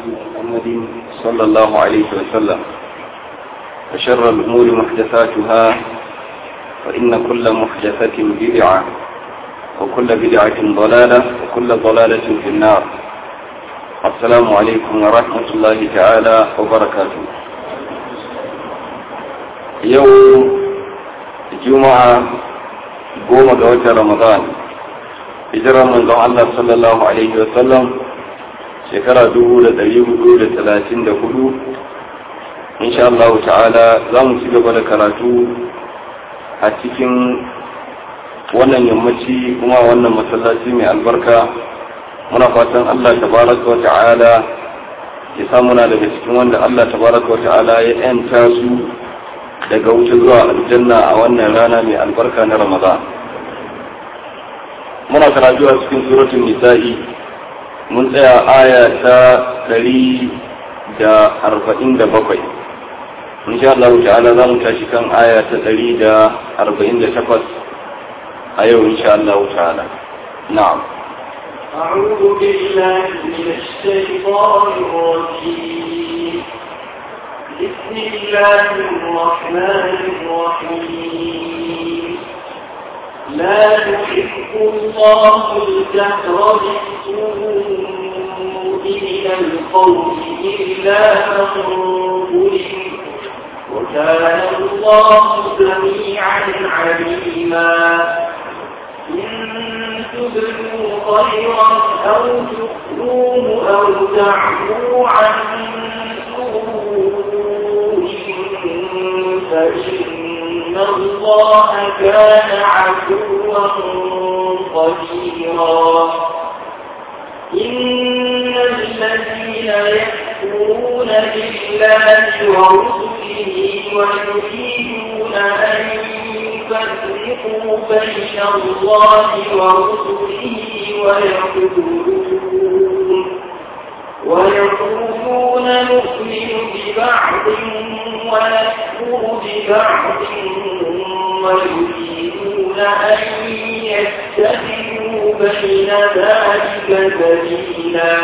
محمد صلى الله عليه وسلم وشر الأمور محدثاتها وإن كل محدثة بدعة وكل بدعة ضلالة وكل ضلالة في النار السلام عليكم ورحمة الله تعالى وبركاته يوم جمعة قوم قوة رمضان hijirar manzon Allah sallallahu Alaihi wasallam shekara dubu da ɗari hudu da talatin da hudu insha Allah ta'ala za mu ci gaba da karatu a cikin wannan yammaci kuma wannan masallaci mai albarka muna fatan Allah tabaraka wa ta'ala ya samu na daga cikin wanda Allah tabaraka wa ta'ala ya yanta su daga wuce zuwa aljanna a wannan rana mai albarka na Ramadan muna karatu a cikin suratul nisa'i mun tsaya aya ta ɗari da arba'in da bakwai insha Allah ta'ala za mu tashi kan aya ta ɗari da arba'in da takwas a yau insha Allah ta'ala na'am أعوذ بالله من الشيطان الرجيم بسم الله الرحمن الرحيم لا يحب الله الجهر بالسوء من القول إلا من ظلم وكان الله سميعا عليما إن تبدوا خيرا أو تخفوه أو تعفو عن سوء فإن الله كان عفوا قديرا إن الذين يكفرون بالله ورسله ويريدون أن يفرقوا بين الله ورسله ويقولون ويقولون نؤمن ببعض ونكفر ببعض ويريدون أن يتخذوا بين ذلك سبيلا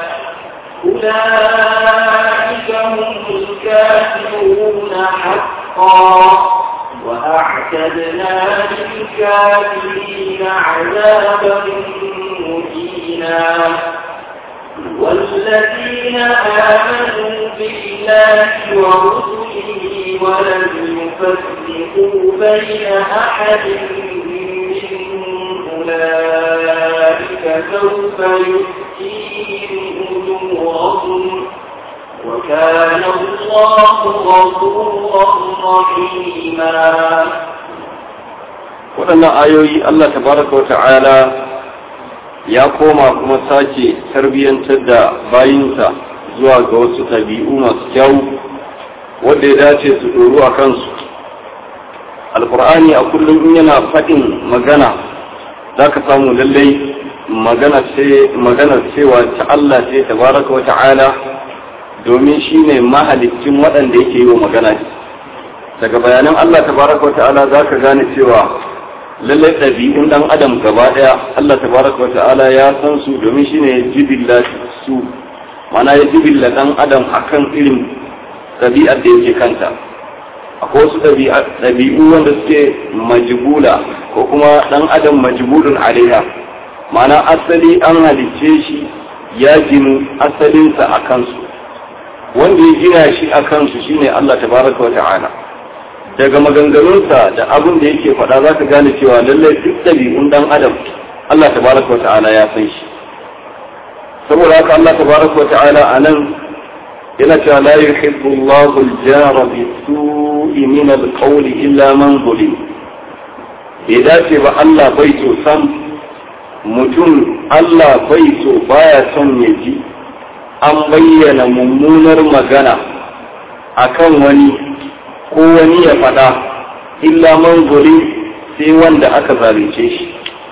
أولئك هم الكافرون حقا وأعتدنا للكافرين عذابا مهينا والذين آمنوا بالله ورسله ولم يفرقوا بين أحد منهم أولئك سوف يؤتيهم أجورهم وكان الله غفورا رحيما waɗannan ayoyi Allah tabaraka wa ta'ala ya koma kuma sake tarbiyyantar da bayinsa zuwa ga wasu ɗabi'u masu kyau wanda ya dace su ɗoru a kansu alkur'ani a kullum in yana faɗin magana za ka samu lallai magana cewa ta Allah ce tabaraka wa ta'ala domin shi ne mahalicin waɗanda yake yi wa magana daga bayanan Allah tabaraka wa ta'ala za ka gane cewa lallai ɗabi'un ɗan adam gaba ɗaya Allah tabaraka wa ta'ala ya san su domin shi ne jibilla su mana ya jibilla ɗan adam akan irin ɗabi'ar da yake kanta akwai wasu ɗabi'u wanda suke majibula ko kuma ɗan adam majibulun alaiha mana asali an halicce shi ya ginu asalinsa a kansu wanda ya gina shi a kansu shine Allah tabaraka wa ta'ala daga maganganunsa da abin da yake faɗa za ka gane cewa lallai duk ɗabi'un ɗan adam Allah tabaraka wa ta'ala ya san shi saboda haka Allah tabaraka wa ta'ala a nan yana cewa la yuhibbu Allahu al-jara bi su'i min al-qawli illa man zulim bai dace ba Allah bai so sam mutum Allah bai so baya son ya ji an bayyana mummunar magana akan wani ko wani ya faɗa illa man sai wanda aka zalunce shi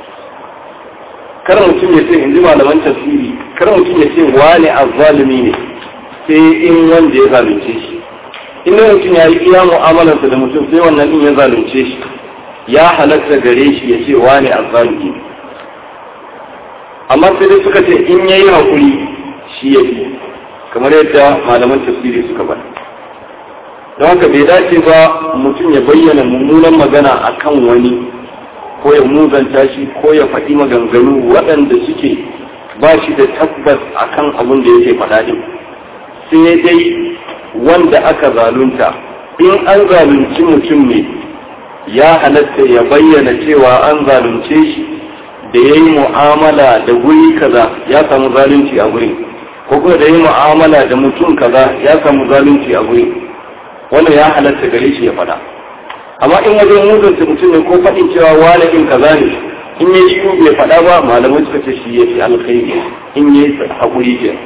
kar mutum ya ce in ji malaman tafsiri kar mutum ya ce wane azzalumi ne sai in wanda ya zalunce shi in mutum ya yi iya mu'amalarsa da mutum sai wannan din ya zalunce shi ya halatta gare shi ya ce wane azzalumi ne amma sai dai suka ce in yayi hakuri shi ya fi kamar yadda malaman tafsiri suka bada don haka bai dace ba mutum ya bayyana mummunan magana akan wani ko ya muzanta shi ko ya faɗi maganganu waɗanda suke ba shi da tabbas akan abin da yake faɗa din sai dai wanda aka zalunta in an zalunci mutum ne ya halatta ya bayyana cewa an zalunce shi da ya yi mu'amala da guri kaza ya samu zalunci a gurin ko kuma da ya yi mu'amala da mutum kaza ya samu zalunci a gurin wannan ya halatta gare shi ya faɗa amma in wajen mutunta mutum ne ko faɗin cewa wani in kaza ne in ya yi bai faɗa ba malamai suka ce shi ya fi alkhairi in ya yi haƙuri ke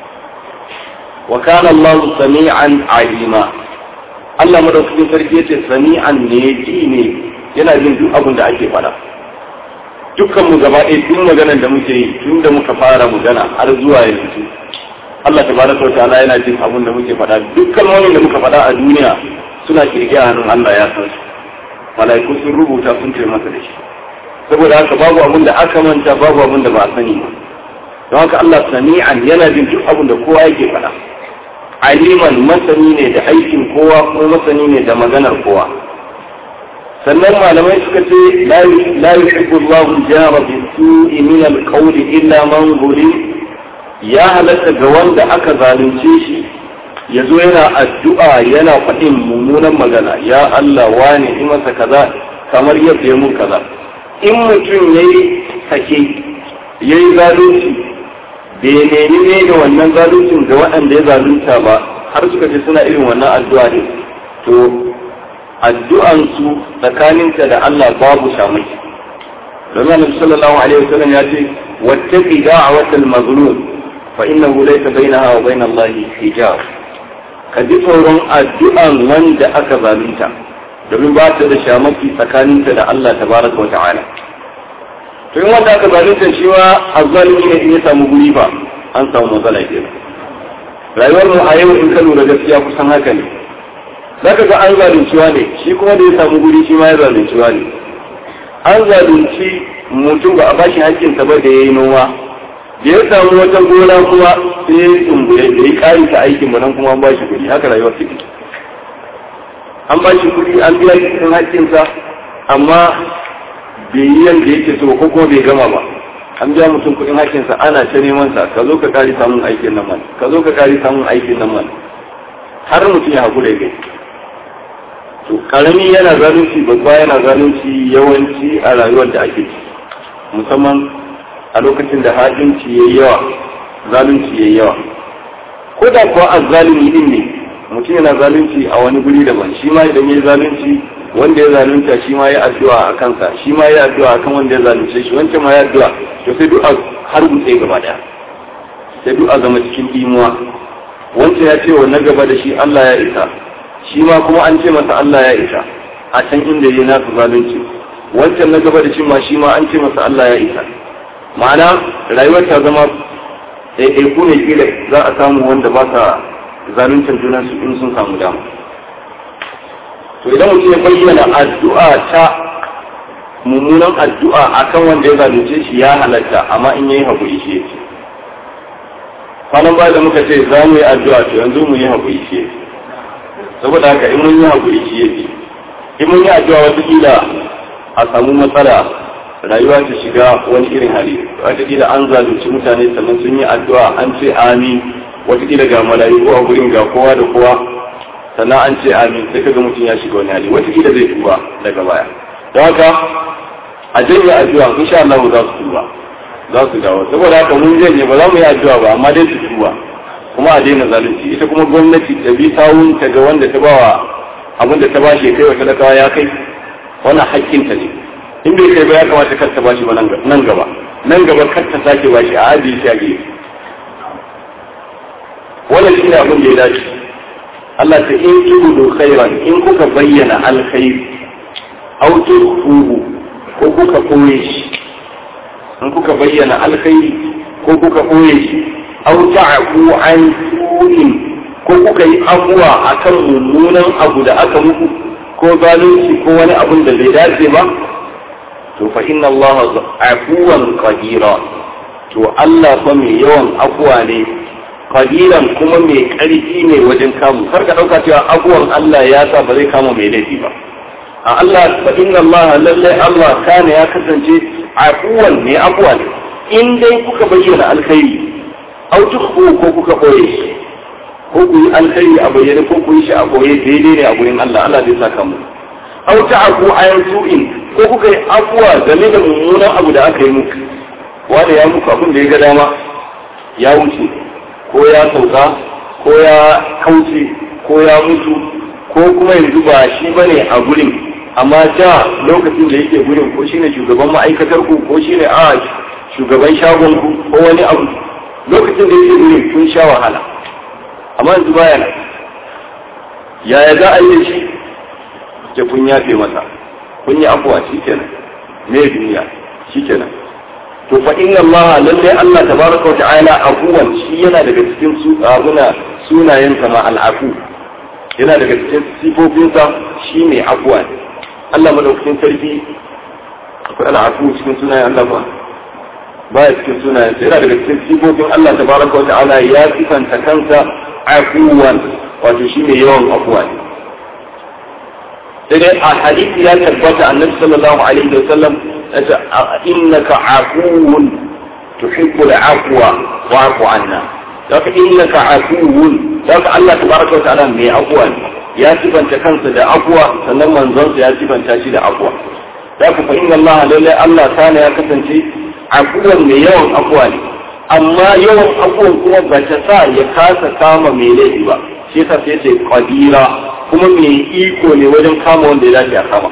wa kana Allah sami'an alima Allah madaukakin sarki yace sami'an ne ji ne yana jin duk abin da ake faɗa dukkan mu gaba ɗaya duk maganar da muke yi tun da muka fara magana har zuwa yanzu Allah tabaraka wa ta'ala yana jin abin da muke faɗa dukkan wani da muka faɗa a duniya suna kirge a hannun Allah ya san su mala'iku sun rubuta sun ce masa da shi saboda haka babu abin da aka manta babu abin da ba a sani ba don haka Allah sami'an yana jin duk abin da kowa yake faɗa aliman masani ne da aikin kowa ko masani ne da maganar kowa sannan malamai suka ce la yuhibbu Allahu jara bi su'i min al-qawli illa man zulim ya halatta ga wanda aka zalunce shi ya zo yana addu'a yana faɗin mummunan magana ya Allah wane in masa kaza kamar yadda ya mun kaza in mutum ya yi sake ya yi zalunci bai nemi ne da wannan zaluncin ga waɗanda ya zalunta ba har suka ce suna irin wannan addu'a ne to addu'ansu tsakaninta da Allah babu shamaki domin annabi sallallahu alaihi wasallam ya ce wattaqi da'watal mazlum fa innahu laysa bainaha wa bainal lahi hijab ka ji tsoron addu'an wanda aka zalunta domin ba ta da shamaki tsakaninta da Allah tabaraka wa ta'ala to in wanda aka zalunta shi ma azzalimi ne in ya samu guri ba an samu matsala ke rayuwar mu a yau in ka lura gaskiya kusan haka ne zaka ga an zalunci ne shi kuma da ya samu guri shi ma ya zalunci ne an zalunci mutum ba a bashi hakkinsa ba da ya yi noma da ya samu wata gona kuma sai ya tsumbuye da ya kari ta aikin mu nan kuma an bashi kuɗi haka rayuwar take an bashi kuɗi an biya shi cikin hakkinsa amma bai yi yanda yake so ko kuma bai gama ba an biya mutum kuɗin hakkinsa ana ta neman sa ka zo ka kari samun aikin nan man ka zo ka kari samun aikin nan man har mutum ya haƙura ya to karami yana zalunci babba yana zalunci yawanci a rayuwar da ake ci musamman a lokacin da hajinci ya yawa zalunci ya yawa ko da kuwa azzalumi din ne mutum yana zalunci a wani guri daban shi ma idan ya zalunci wanda ya zalunta shi ma ya addu'a a kansa shi ma ya addu'a akan wanda ya zalunce shi wancan ma ya addu'a to sai duk har gutse gaba daya sai duk a zama cikin imuwa wancan ya ce wa na gaba da shi Allah ya isa shi ma kuma an ce masa Allah ya isa a can inda ya nasu zalunci wancan na gaba da shi ma shi ma an ce masa Allah ya isa ma'ana rayuwar ta zama ɗaiɗaiku ne kila za a samu wanda ba sa zaluncin junan su in sun samu dama to idan mutum ya bayyana addu'a ta mummunan addu'a akan wanda ya zalunce shi ya halatta amma in yayi haƙuri shi yake kwanan baya da muka ce za mu yi addu'a to yanzu mu yi haƙuri shi yake saboda haka in mun yi haƙuri shi yake in mun yi addu'a wataƙila a samu matsala rayuwa ta shiga wani irin hali wataƙila an zalunci mutane sannan sun yi addu'a an ce amin wataƙila ga mala'iku a gurin ga kowa da kowa sannan an ce amin sai kaga mutum ya shiga wani hali wataƙila zai tuba daga baya don haka a janye addu'a insha Allah za su tuba za su dawo saboda haka mun janye ba za mu yi addu'a ba amma dai su tuba kuma a daina zalunci ita kuma gwamnati ta bi sawun ta ga wanda ta bawa abin da ta bashi kai wa talakawa ya kai wannan hakkinta ne in bai kai ba ya kamata kar ta bashi ba nan gaba nan gaba kar ta sake bashi a ajiye shi a gefe wannan shi ne abin da ya dace Allah ta in tudu khairan in kuka bayyana alkhairi aw tuhu ko kuka koye shi in kuka bayyana alkhairi ko kuka koye shi aw ta'fu an su'in ko kuka yi abuwa akan mummunan abu da aka muku ko zalunci ko wani abun da bai dace ba to fa inna Allah afuwan qadira to Allah fa mai yawan afuwa ne qadiran kuma mai ƙarfi ne wajen kamu kar ka ɗauka cewa abuwan Allah ya sa ba zai kama mai laifi ba a Allah fa inna Allah lalle Allah kana ya kasance afuwan ne afuwa ne in dai kuka bayyana alkhairi au tukhfu ko kuka boye shi ko ku yi alkhairi a bayyane ko ku yi shi a boye daidai ne a gurin Allah Allah zai saka mu au ta'fu ayan su'in ko kuka yi afuwa game da mummunan abu da aka yi muku wanda ya muku abin da ya ga dama ya wuce ko ya sauka ko ya kauce ko ya mutu ko kuma yanzu ba shi bane a gurin amma da lokacin da yake gurin ko shine shugaban ma'aikatar ku ko shine a shugaban shagon ku ko wani abu lokacin da yake gurin kun sha wahala amma yanzu baya nan yaya za a yi shi ke kun yafe masa kun yi afuwa shikenan me duniya shikenan to fa inna Allah lalle Allah tabaraka wa ta'ala afuwan shi yana daga cikin su abuna sunayen sa ma al'afu yana daga cikin sifofinsa shi ne afuwa Allah madaukakin sarki akwai al'afu cikin sunayen Allah ba baya cikin sunayen sa yana daga cikin sifofin Allah tabaraka wa ta'ala ya sifanta kansa afuwan wato shi ne yawan afuwa ne sai dai a hadisi ya tabbata annabi sallallahu alaihi wa sallam innaka afuwun tuhibbul afwa wa'fu anna daga innaka afuwun daga Allah tabaraka wa ta'ala mai afwa ne ya sifanta kansa da afwa sannan manzon ya sifanta shi da afwa daga fa inna Allah lalle Allah kana ya kasance afuwan mai yawan afwa ne amma yawan afwan kuma ba ta sa ya kasa kama mai laifi ba shi yasa sai ce qadira kuma mai iko ne wajen kama wanda ya dace a kama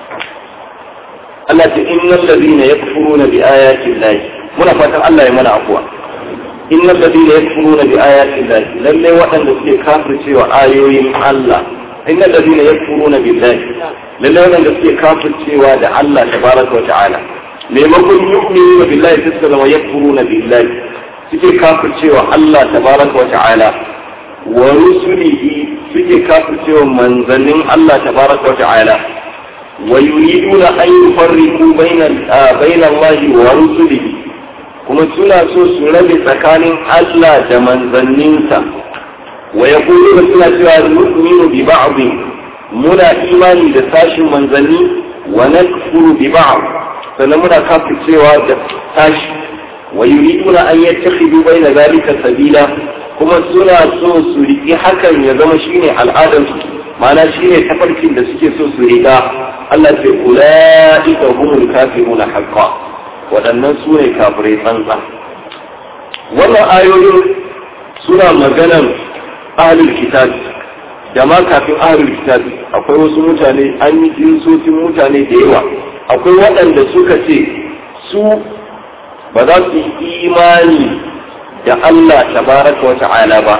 Allah ce innal ladina yakfuruna bi ayati llahi muna fatan Allah ya mana afuwa innal ladina yakfuruna bi ayati llahi lalle waɗanda suke kafircewa ayoyin Allah innal ladina yakfuruna billahi lalle waɗanda suke kafircewa da Allah tabaraka wa ta'ala maimakon yu'minu billahi sai suka zama yakfuruna billahi suke kafircewa Allah tabaraka wa ta'ala wa rusulihi suke kafircewa manzannin Allah tabaraka wa ta'ala ويريدون أن يفرقوا بين بين الله ورسله kuma suna so su rabe tsakanin Allah da manzanninsa wa ya da suna cewa nu'minu bi ba'd muna imani da sashin manzanni wa nakfuru bi ba'd sannan muna kafircewa da sashi wa yuriduna an yattakhidu baina zalika sabila kuma suna so su riki hakan ya zama shine al'adarsu ma'ana shine tafarkin da suke so su riga Allah ce ula'ika humul kafiruna haqqa waɗannan su ne kafirai tsantsa wannan ayoyin suna maganan ahlul kitab da ma kafin ahlul kitab akwai wasu mutane an yi jinsosin mutane da yawa akwai waɗanda suka ce su ba za su yi imani da Allah tabaraka wa ta'ala ba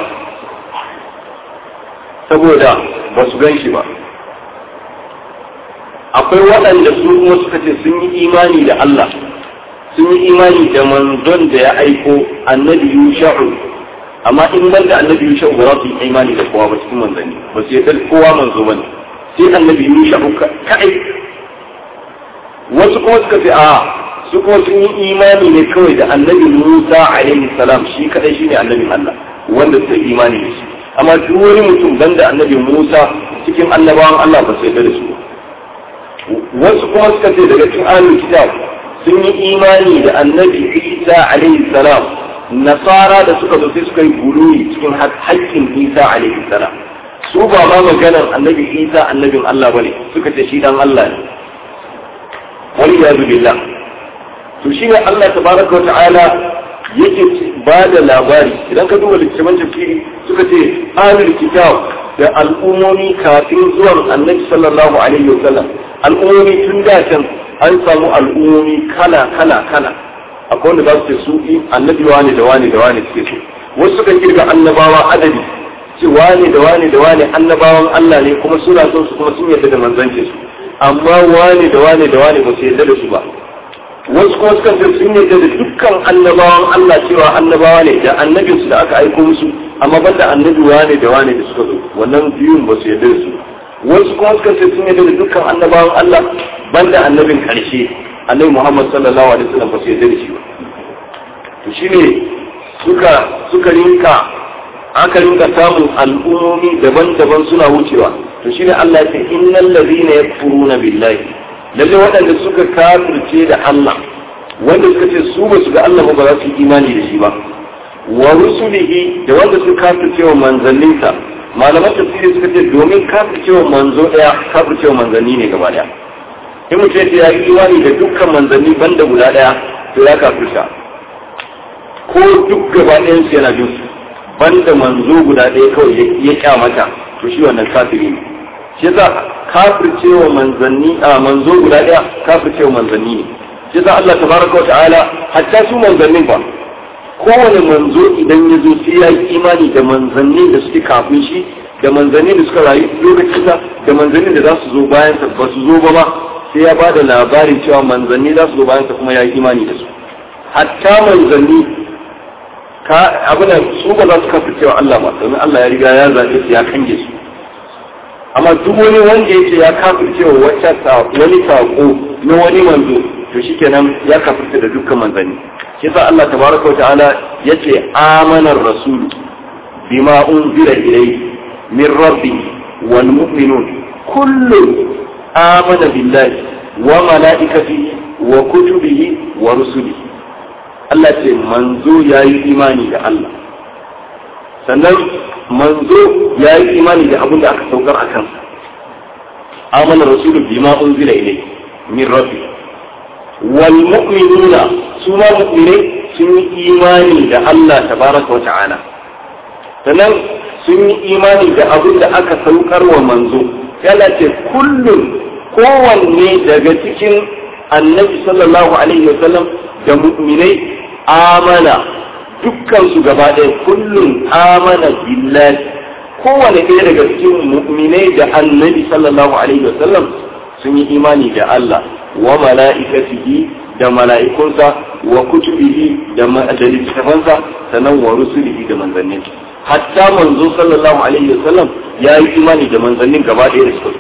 saboda ba su gan shi ba akwai waɗanda su kuma suka ce sun yi imani da Allah sun yi imani da manzon da ya aiko annabi yusha'u amma in ban da annabi yusha'u ba za su yi imani da kowa ba cikin manzanni ba su yadda kowa manzo ba ne sai annabi yusha'u kaɗai wasu kuma suka ce a su kuma sun yi imani ne kawai da annabi musa alaihi salam shi kaɗai shine annabin Allah wanda suka yi imani da shi amma duk wani mutum banda annabi musa cikin annabawan Allah ba su yadda da su ba wasu kuma suka ce daga cikin ahlul kitab sun yi imani da annabi isa alaihi salam nasara da suka zo sai suka yi guluwi cikin haƙƙin isa alaihi salam su ba ma maganar annabi isa annabin allah bane suka ce shi dan allah ne wani ya billah to shi ne allah tabaraka wa ta'ala yake ba da labari idan ka duba littattafan tafsiri suka ce ahlul kitab da al'ummomi kafin zuwan annabi sallallahu alaihi wa sallam al'ummomi tun da can an samu al'ummomi kala kala kala akwai wanda za su ce su annabi wane da wane da wane suke so wasu suka kirga annabawa adadi ce wane da wane da wane annabawan Allah ne kuma suna son su kuma sun yarda da manzance su amma wane da wane da wane ba su yarda da su ba wasu kuma suka ce sun yarda da dukkan annabawan Allah cewa annabawa ne da annabinsu da aka aiko musu amma banda annabi wane da wane da suka zo wannan biyun ba su yarda da su wasu kuma suka ce sun yarda da dukkan annabawan Allah banda annabin karshe annabi Muhammad sallallahu alaihi wasallam ba su yarda da shi ba to shine suka suka rinka aka rinka samun al'ummomi daban-daban suna wucewa to shine Allah ya ce innal ladhina yakfuruna billahi lalle waɗanda suka kafirce da Allah wanda suka ce su ba su ga Allah ba za su yi imani da shi ba wa rusulihi da wanda suka kafirce wa manzanninsa malaman tafsiri suka ce domin kafirce wa manzo daya kafirce wa manzanni ne gaba daya in mutum ya yi imani da dukkan manzanni banda guda daya to ya kafirta ko duk gaba ɗayan su yana bin su banda manzo guda ɗaya kawai ya kyamata to shi wannan kafiri ne shi yasa kafircewa manzanni a manzo guda ɗaya kafircewa manzanni ne shi yasa Allah tabaraka wa ta'ala hatta su manzannin ba kowane manzo idan ya zo sai ya yi imani da manzannin da suke kafin shi da manzannin da suka rayu lokacin sa da manzannin da za su zo bayan sa ba su zo ba ma sai ya bada labarin cewa manzanni za su zo bayan sa kuma ya yi imani da su hatta manzanni ka abin su ba za su kafa cewa Allah ba domin Allah ya riga ya zaɓe su ya kange su amma duk wani wanda ya ce ya kafir cewa wacce wani saƙo na wani manzo to shikenan ya kafirta da dukkan manzanni shi sa Allah tabaraka ta'ala ya ce amanar rasulu bima unzila ilayhi min rabbi wal mu'minun kullu amana billahi wa malaikatihi wa kutubihi wa rusulihi Allah ce manzo ya yi imani da Allah sannan manzo ya yi imani da abin da aka saukar a kansa amana rasulu bima unzila ilayhi min rabbi wal mu'minuna su ma mu'minai sun yi imani da Allah tabaraka wa ta'ala sannan sun yi imani da abin da aka saukar wa manzo Allah ce kullum kowanne daga cikin annabi sallallahu alaihi wasallam da mu'minai amana dukkan su gaba ɗaya kullum amana billahi kowane ɗaya daga cikin mu'minai da annabi sallallahu alaihi wasallam sun yi imani da Allah wa mala'ikatihi da mala'ikunsa wa kutubihi da littattafansa sannan wa rusulihi da manzannin hatta manzo sallallahu alaihi wasallam ya yi imani da manzannin gaba ɗaya da suka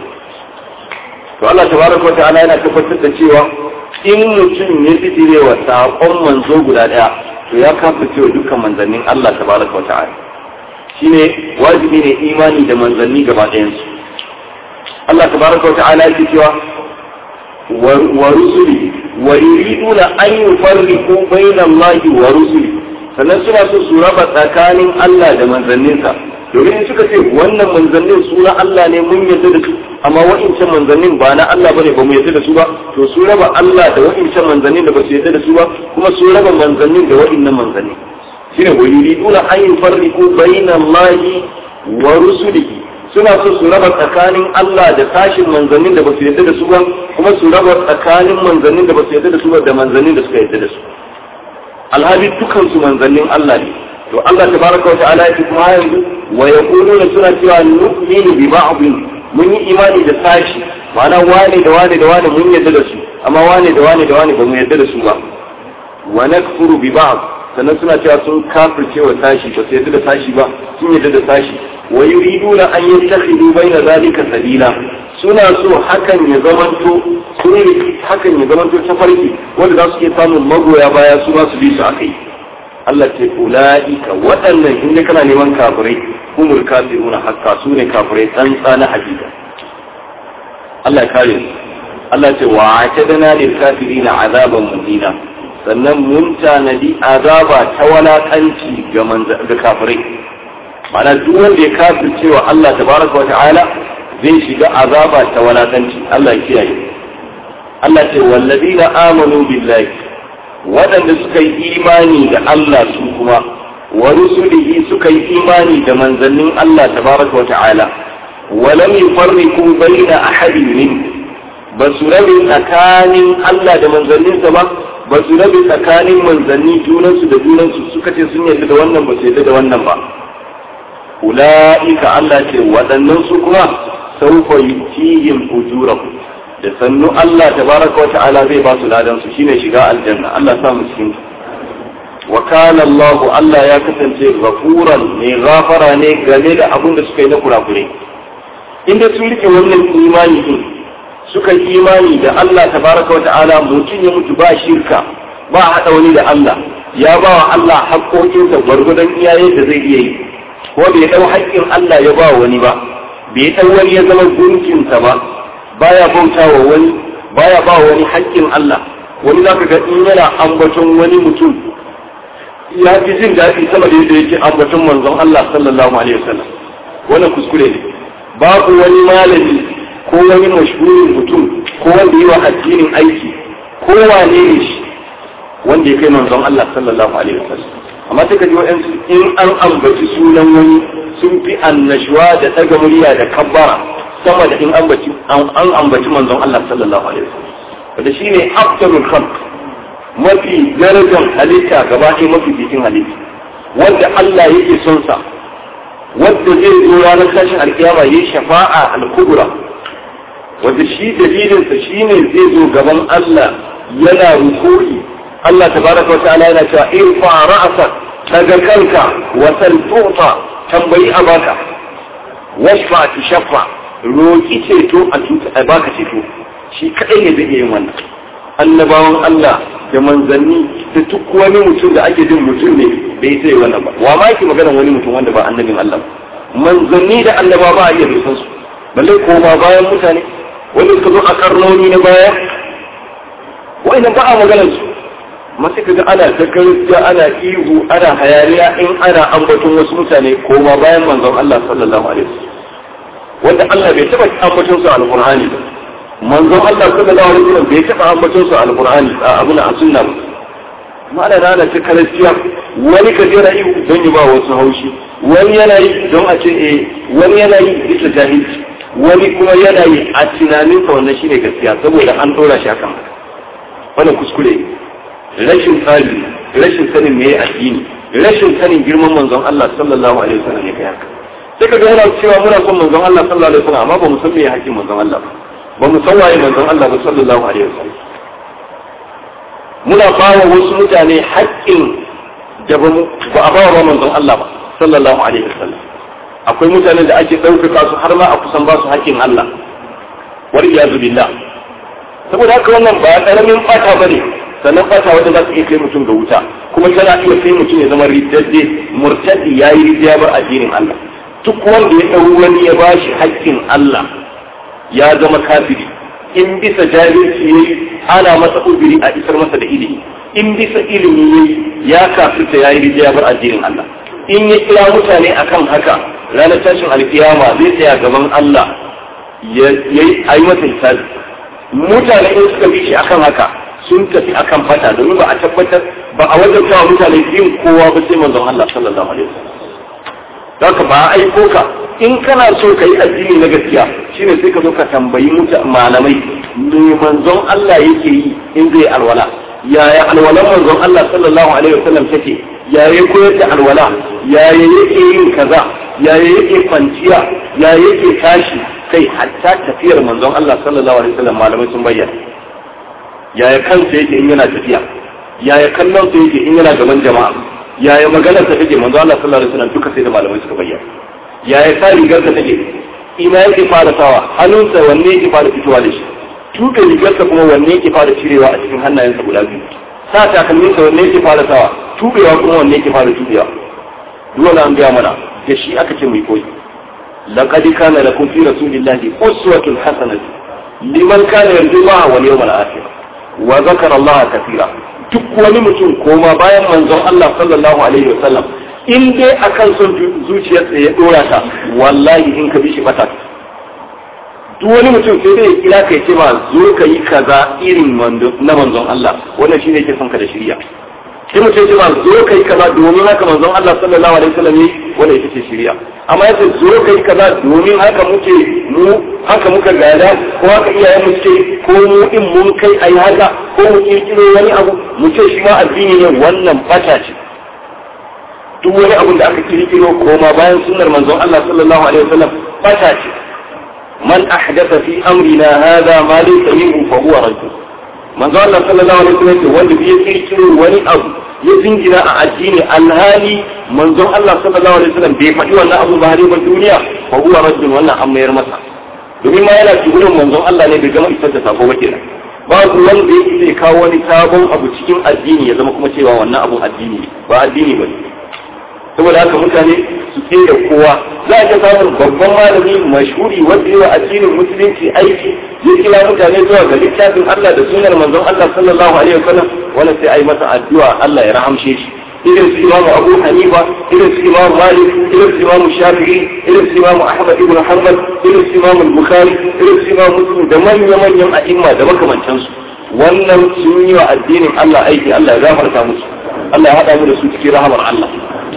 to Allah tabaraka wa ta'ala yana tabbatar da cewa in mutum ya fitire wa saƙon manzo guda ɗaya to ya kafa cewa dukkan manzannin Allah tabaraka wa ta'ala shine wajibi ne imani da manzanni gaba ɗayansu Allah tabaraka wa ta'ala yake cewa wa rusuli wa yuriduna an yufarriqu bayna Allah wa rusuli sannan suna so su raba tsakanin Allah da manzanninsa domin suka ce wannan manzannin suna Allah ne mun yarda da su amma wa'incan manzannin ba na Allah bane ba mu yarda da su ba to su raba Allah da wa'incan manzannin da ba su yarda da su ba kuma su raba manzannin da wa'innan manzanni shine wa yuriduna an yufarriqu bayna Allah wa rusulihi suna so su raba tsakanin Allah da tashin manzannin da ba su yarda da su ba kuma su raba tsakanin manzannin da ba su yarda da su ba da manzannin da suka yarda da su alhali dukan su manzannin Allah ne to Allah tabaraka wa ta'ala ya kuma yanzu wa yaquluna suna cewa nu'minu bi ba'dhin mun yi imani da sashi ma'ana wane da wane da wane mun yarda da su amma wane da wane da wane ba mu yarda da su ba wa nakfuru bi ba'd sannan suna cewa sun kafirce wa sashi ba su yarda da sashi ba sun yarda da sashi wa yuriduna an yattakhidu baina zalika sabila suna so hakan ya zamanto sun hakan ya zamanto tafarki wanda za su iya samun magoya baya su ba su bi su akai Allah ce ula'ika waɗannan in kana neman kafirai humul kafiruna hakka su ne kafirai tsantsa na hakika Allah ya kare su Allah ce wa atadana lil kafirina azaban muhina sannan mun tanadi azaba ta walakanci ga ga kafirai mana duk wanda ya kafirce wa Allah tabaraka wa ta'ala zai shiga azaba ta walakanci Allah ya kiyaye Allah ce wallazina amanu billahi waɗanda suka yi imani da Allah su kuma wa rusulihi suka yi imani da manzannin Allah tabaraka wa ta'ala wa lam yufarriqu baina ahadin min ba su rabe tsakanin Allah da manzanninsa ba ba su rabe tsakanin manzanni junansu da junansu suka ce sun yarda da wannan ba su yarda da wannan ba ula'ika Allah ce waɗannan su kuma saufa yutihim ujurahum da sannu Allah tabaraka wa ta'ala zai ba su ladan su shine shiga aljanna Allah sa mu cikin wa kana Allah Allah ya kasance ghafuran ne gafara ne game da abin da suka yi na kurakure inda sun rike wannan imani din suka yi imani da Allah tabaraka wa ta'ala mutum ya mutu ba shirka ba hada wani da Allah ya ba wa Allah haƙoƙinsa gwargwadon iyayen da zai iya yi ko bai dau haƙƙin Allah ya ba wani ba bai dau wani ya zama gunkinsa ba baya bautawa wani baya ba wani haƙƙin Allah wani zaka ga in yana ambaton wani mutum ya fi jin daɗi sama da yadda yake ambaton manzon Allah sallallahu alaihi wasallam wannan kuskure ne babu wani malami ko wani mashhurin mutum ko wanda yi wa addinin aiki ko wane ne shi wanda ya kai manzon Allah sallallahu alaihi wasallam amma sai ka ji wa'ansu in an ambaci sunan wani sun fi annashuwa da ɗaga murya da kabbara sama da in ambaci an ambaci manzon Allah sallallahu alaihi wasallam wanda shine afdalul khalq mafi darajar halitta gaba ɗaya mafi bikin halitta wanda Allah yake son sa wanda zai zo ranar tashin alkiyama yayi shafa'a al-kubra wanda shi dalilinsa shine zai zo gaban Allah yana rukuri Allah tabaraka wa ta'ala yana cewa irfa ra'asa daga kanka wa sal tu'ta tambayi a baka washfa tushaffa roki ceto a baka ceto shi kadai ne zai iya yin wannan annabawan Allah da manzanni da duk wani mutum da ake jin mutum ne bai sai wannan ba wa ma yake magana wani mutum wanda ba annabin Allah manzanni da annaba ba a iya bisan su balle ko ba bayan mutane wanda suka zo a karnoni na baya wa'annan ba a maganar su masu kaga ana ta gaskiya ana ihu ana hayaniya in ana ambaton wasu mutane ko ma bayan manzon Allah sallallahu alaihi wasallam wanda Allah bai taba ambaton su alqur'ani ba manzon Allah sallallahu alaihi wasallam bai taba ambaton su alqur'ani a abuna a sunna ba ma'ana rana ta gaskiya wani ka jira ihu don yi ba wasu haushi wani yana yi don a ce eh wani yana yi bisa jahilci wani kuma yana yi a tunaninsa wannan shine gaskiya saboda an dora shi hakan wannan kuskure rashin tsari rashin sanin me addini rashin sanin girman manzon Allah sallallahu alaihi wasallam ne kai haka sai kaga yana cewa muna son manzon Allah sallallahu alaihi wasallam amma ba mu san me hakkin manzon Allah ba ba mu san waye manzon Allah ba sallallahu alaihi wasallam muna bawa wasu mutane haƙƙin da ba a bawa manzon Allah ba sallallahu alaihi wasallam akwai mutanen da ake ɗaukaka su har ma a kusan ba su haƙƙin Allah wal iyazu billah saboda haka wannan ba ƙaramin fata bane sannan fata wanda za su iya kai mutum ga wuta kuma tana iya kai mutum ya zama riddadde murtadi ya yi riddiya bar addinin Allah duk wanda ya ɗau wani ya ba shi haƙƙin Allah ya zama kafiri in bisa jahilci yayi ana masa ubiri a isar masa da ilimi in bisa ilimi yayi ya kafirta ya yi riddiya bar addinin Allah in ya kira mutane akan haka ranar tashin alkiyama zai tsaya gaban Allah ya yi a yi masa hisabi mutane in suka bi shi akan haka sun tafi akan fata domin ba a tabbatar ba a wajen cewa mutane biyun kowa ba sai manzon Allah sallallahu alaihi wasallam haka ba a aiko ka in kana so ka yi addini na gaskiya shine sai ka zo ka tambayi malamai me manzon Allah yake yi in zai alwala yaya alwalan manzon Allah sallallahu alaihi wasallam take yaya koyar da alwala yaya yake yin kaza yaya yake kwanciya yaya yake tashi kai hatta tafiyar manzon Allah sallallahu alaihi wasallam malamai sun bayyana yaya kansa yake in yana tafiya yaya kallon sa yake in yana gaban jama'a yaya maganar sa take manzon Allah sallallahu alaihi wasallam duka sai da malamai suka bayyana yaya sa rigar sa take ina yake fara sawa hannunsa wanne yake fara fitowa da shi tuɓe rigarsa kuma wanne yake fara cirewa a cikin hannayensa guda biyu sa takalminsa wanne yake fara sawa tubewa kuma wanne yake fara tubewa dole an gaya mana da shi aka ce mai koyi laqad kana lakum fi rasulillahi uswatun hasanatun liman kana yarju Allah wal yawmal akhir wa zakara Allah kathira duk wani mutum koma bayan manzon Allah sallallahu alaihi wasallam in dai akan son zuciyarsa ya dora ta wallahi in ka bi shi bata duk wani mutum sai dai kira kai ce ma zo ka yi kaza irin na manzon Allah wannan shine yake son ka da shirya sai mutum ce ma zo ka yi kaza domin haka manzon Allah sallallahu alaihi wasallam ne wanda ita ce shirya amma yace zo ka yi kaza domin haka muke mu haka muka gada ko haka iyayen mu ce ko mu in mun kai ayi haka ko mu kirkiro wani abu mu ce shi ma addini ne wannan bata ce duk wani abu da aka kirkiro koma bayan sunnar manzon Allah sallallahu alaihi wasallam bata ce man ahdatha fi amrina hadha ma laysa minhu fa huwa rajul manzo Allah sallallahu alaihi wasallam wanda bai kirkiro wani abu ya zingina a addini alhali manzon Allah sallallahu alaihi wasallam bai faɗi wannan abu ba har ba duniya fa huwa rajul wannan an mayar masa domin ma yana cikin manzon Allah ne bai gama isar da sako ba kenan babu wanda yake zai kawo wani sabon abu cikin addini ya zama kuma cewa wannan abun addini ba addini ba saboda haka mutane su tsere kowa za a iya samun babban malami mashhuri wanda yawa addinin musulunci aiki ya kira mutane zuwa ga littafin Allah da sunar manzon Allah sallallahu alaihi wasallam wanda sai a yi masa addu'a Allah ya rahamshe shi irin su imamu abu hanifa irin su imamu malik irin su imamu shafi'i irin su imamu ahmad ibn hanbal irin su imamu bukhari irin su imamu muslim da manya-manyan a'imma da makamantansu wannan sun yi wa addinin Allah aiki Allah ya gafarta musu Allah ya haɗa mu da su cikin rahamar Allah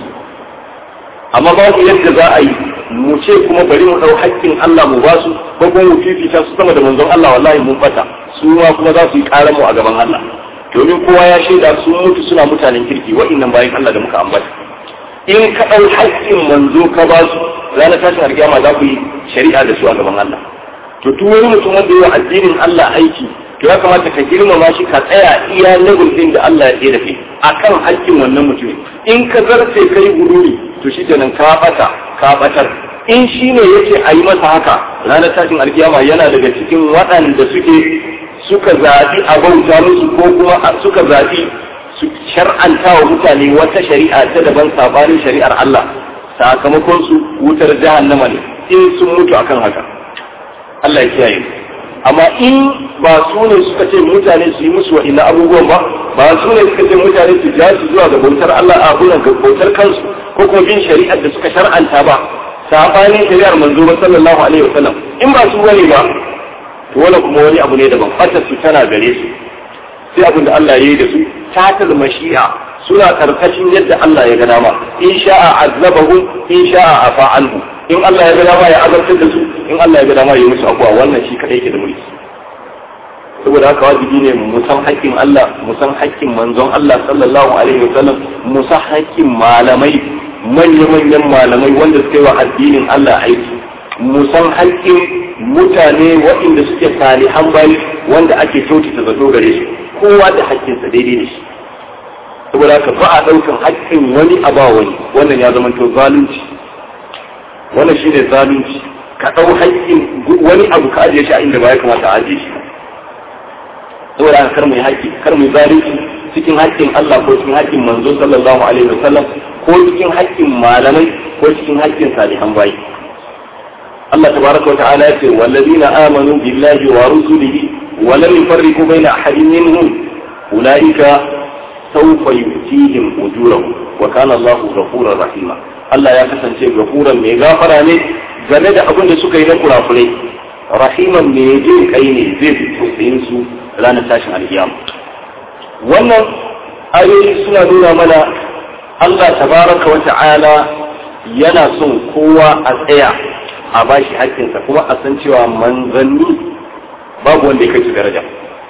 amma babu yadda za a yi mu ce kuma bari mu ɗau haƙƙin Allah mu ba su ko kuma mu fifita su sama da manzon Allah wallahi mun bata su ma kuma za su yi ƙarar mu a gaban Allah domin kowa ya shaida sun mutu suna mutanen kirki wa'annan bayan Allah da muka ambata in ka ɗau haƙƙin manzo ka ba su ranar tashin alƙiyama za ku yi shari'a da su a gaban Allah to duk wani mutum wanda yi wa addinin Allah aiki to ya kamata ka girmama shi ka tsaya iya level din da Allah ya tsaye da kai akan haƙƙin wannan mutumin in ka zarce kai guduri to shi kenan ka bata ka batar in shi ne yake a yi masa haka ranar tashin alkiyama yana daga cikin waɗanda suke suka zaɓi a bauta musu ko kuma suka zaɓi su shar'anta wa mutane wata shari'a ta daban sabanin shari'ar Allah sakamakon su wutar jahannama ne in sun mutu akan haka Allah ya kiyaye amma in ba su ne suka ce mutane su yi musu wa'ina abubuwan ba ba su ne suka ce mutane su ja su zuwa ga bautar Allah a abunan ga bautar kansu ko kuma bin shari'ar da suka shar'anta ba sabanin shari'ar manzo ba sallallahu alaihi wasallam in ba su wani ba to wani kuma wani abu ne daban fatar su tana gare su sai abin da Allah ya yi da su tatal mashi'a suna karkashin yadda Allah ya ga dama in sha'a azabahu in sha'a afa anhu in Allah ya ga dama ya azabtar da su in Allah ya ga dama ya musu abuwa wannan shi kadai yake da mulki saboda haka wajibi ne mu san haƙƙin Allah mu san haƙƙin manzon Allah sallallahu alaihi wasallam mu san haƙƙin malamai manya-manyan malamai wanda suka yi wa addinin Allah aiki mu san haƙƙin mutane waɗanda suke salihan bayi wanda ake kyautata zato gare su kowa da haƙƙinsa daidai da shi saboda haka ba a ɗaukan haƙƙin wani a ba wani wannan ya zama to zalunci wannan shi ne zalunci ka ɗau haƙƙin wani abu ka ajiye shi a inda ba ya kamata a ajiye shi saboda haka kar mu yi haƙƙi kar mu yi zalunci cikin haƙƙin Allah ko cikin haƙƙin manzo sallallahu alaihi wasallam ko cikin haƙƙin malamai ko cikin haƙƙin salihan bayi Allah tabaraka wa ta'ala ya ce wallazina amanu billahi wa rusulihi wa lam yufarriqu baina ahadin minhum ulaika sawfa yu'tihim ujurahum wa kana Allahu ghafurur rahima Allah ya kasance gafuran mai gafara ne game da abin da suka yi na kurakurai rahiman mai jin kai ne zai fi tausayin su ranar tashin alkiyama wannan ayoyi suna nuna mana Allah tabaraka wa ta'ala yana son kowa a tsaya a bashi haƙƙinsa kuma a san cewa manzanni babu wanda ya kai su daraja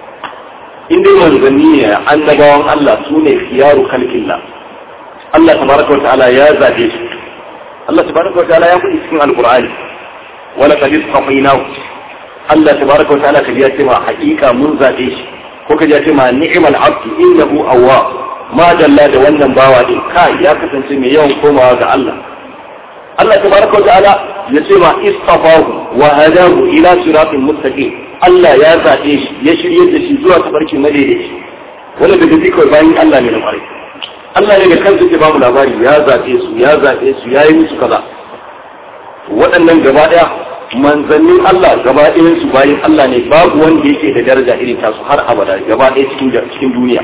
in dai manzanni ne annabawan Allah su ne khiyaru kalkillah Allah tabaraka wa ta'ala ya zabe su Allah tabaraka wa ta'ala ya faɗi cikin alqur'ani wala qad istafaynahu Allah tabaraka wa ta'ala kaji ya ce ma haƙiƙa mun zabe shi ko kaji ya ce ma ni'mal abdu innahu awwab ma dalla da wannan bawa din kai ya kasance mai yawan komawa ga Allah Allah tabaraka wa ta'ala ya ce ma istafahu wa hadahu ila siratin mustaqim Allah ya zabe shi ya shirye da shi zuwa tabarki madaidaici wanda daga zikar bayan Allah ne na ƙwarai Allah ne da kansa ke bamu labari ya zaɓe su ya zaɓe su ya yi musu kaza waɗannan gaba ɗaya manzannin Allah gaba ɗayan su bayan Allah ne babu wanda yake da daraja irin tasu har abada gaba ɗaya cikin cikin duniya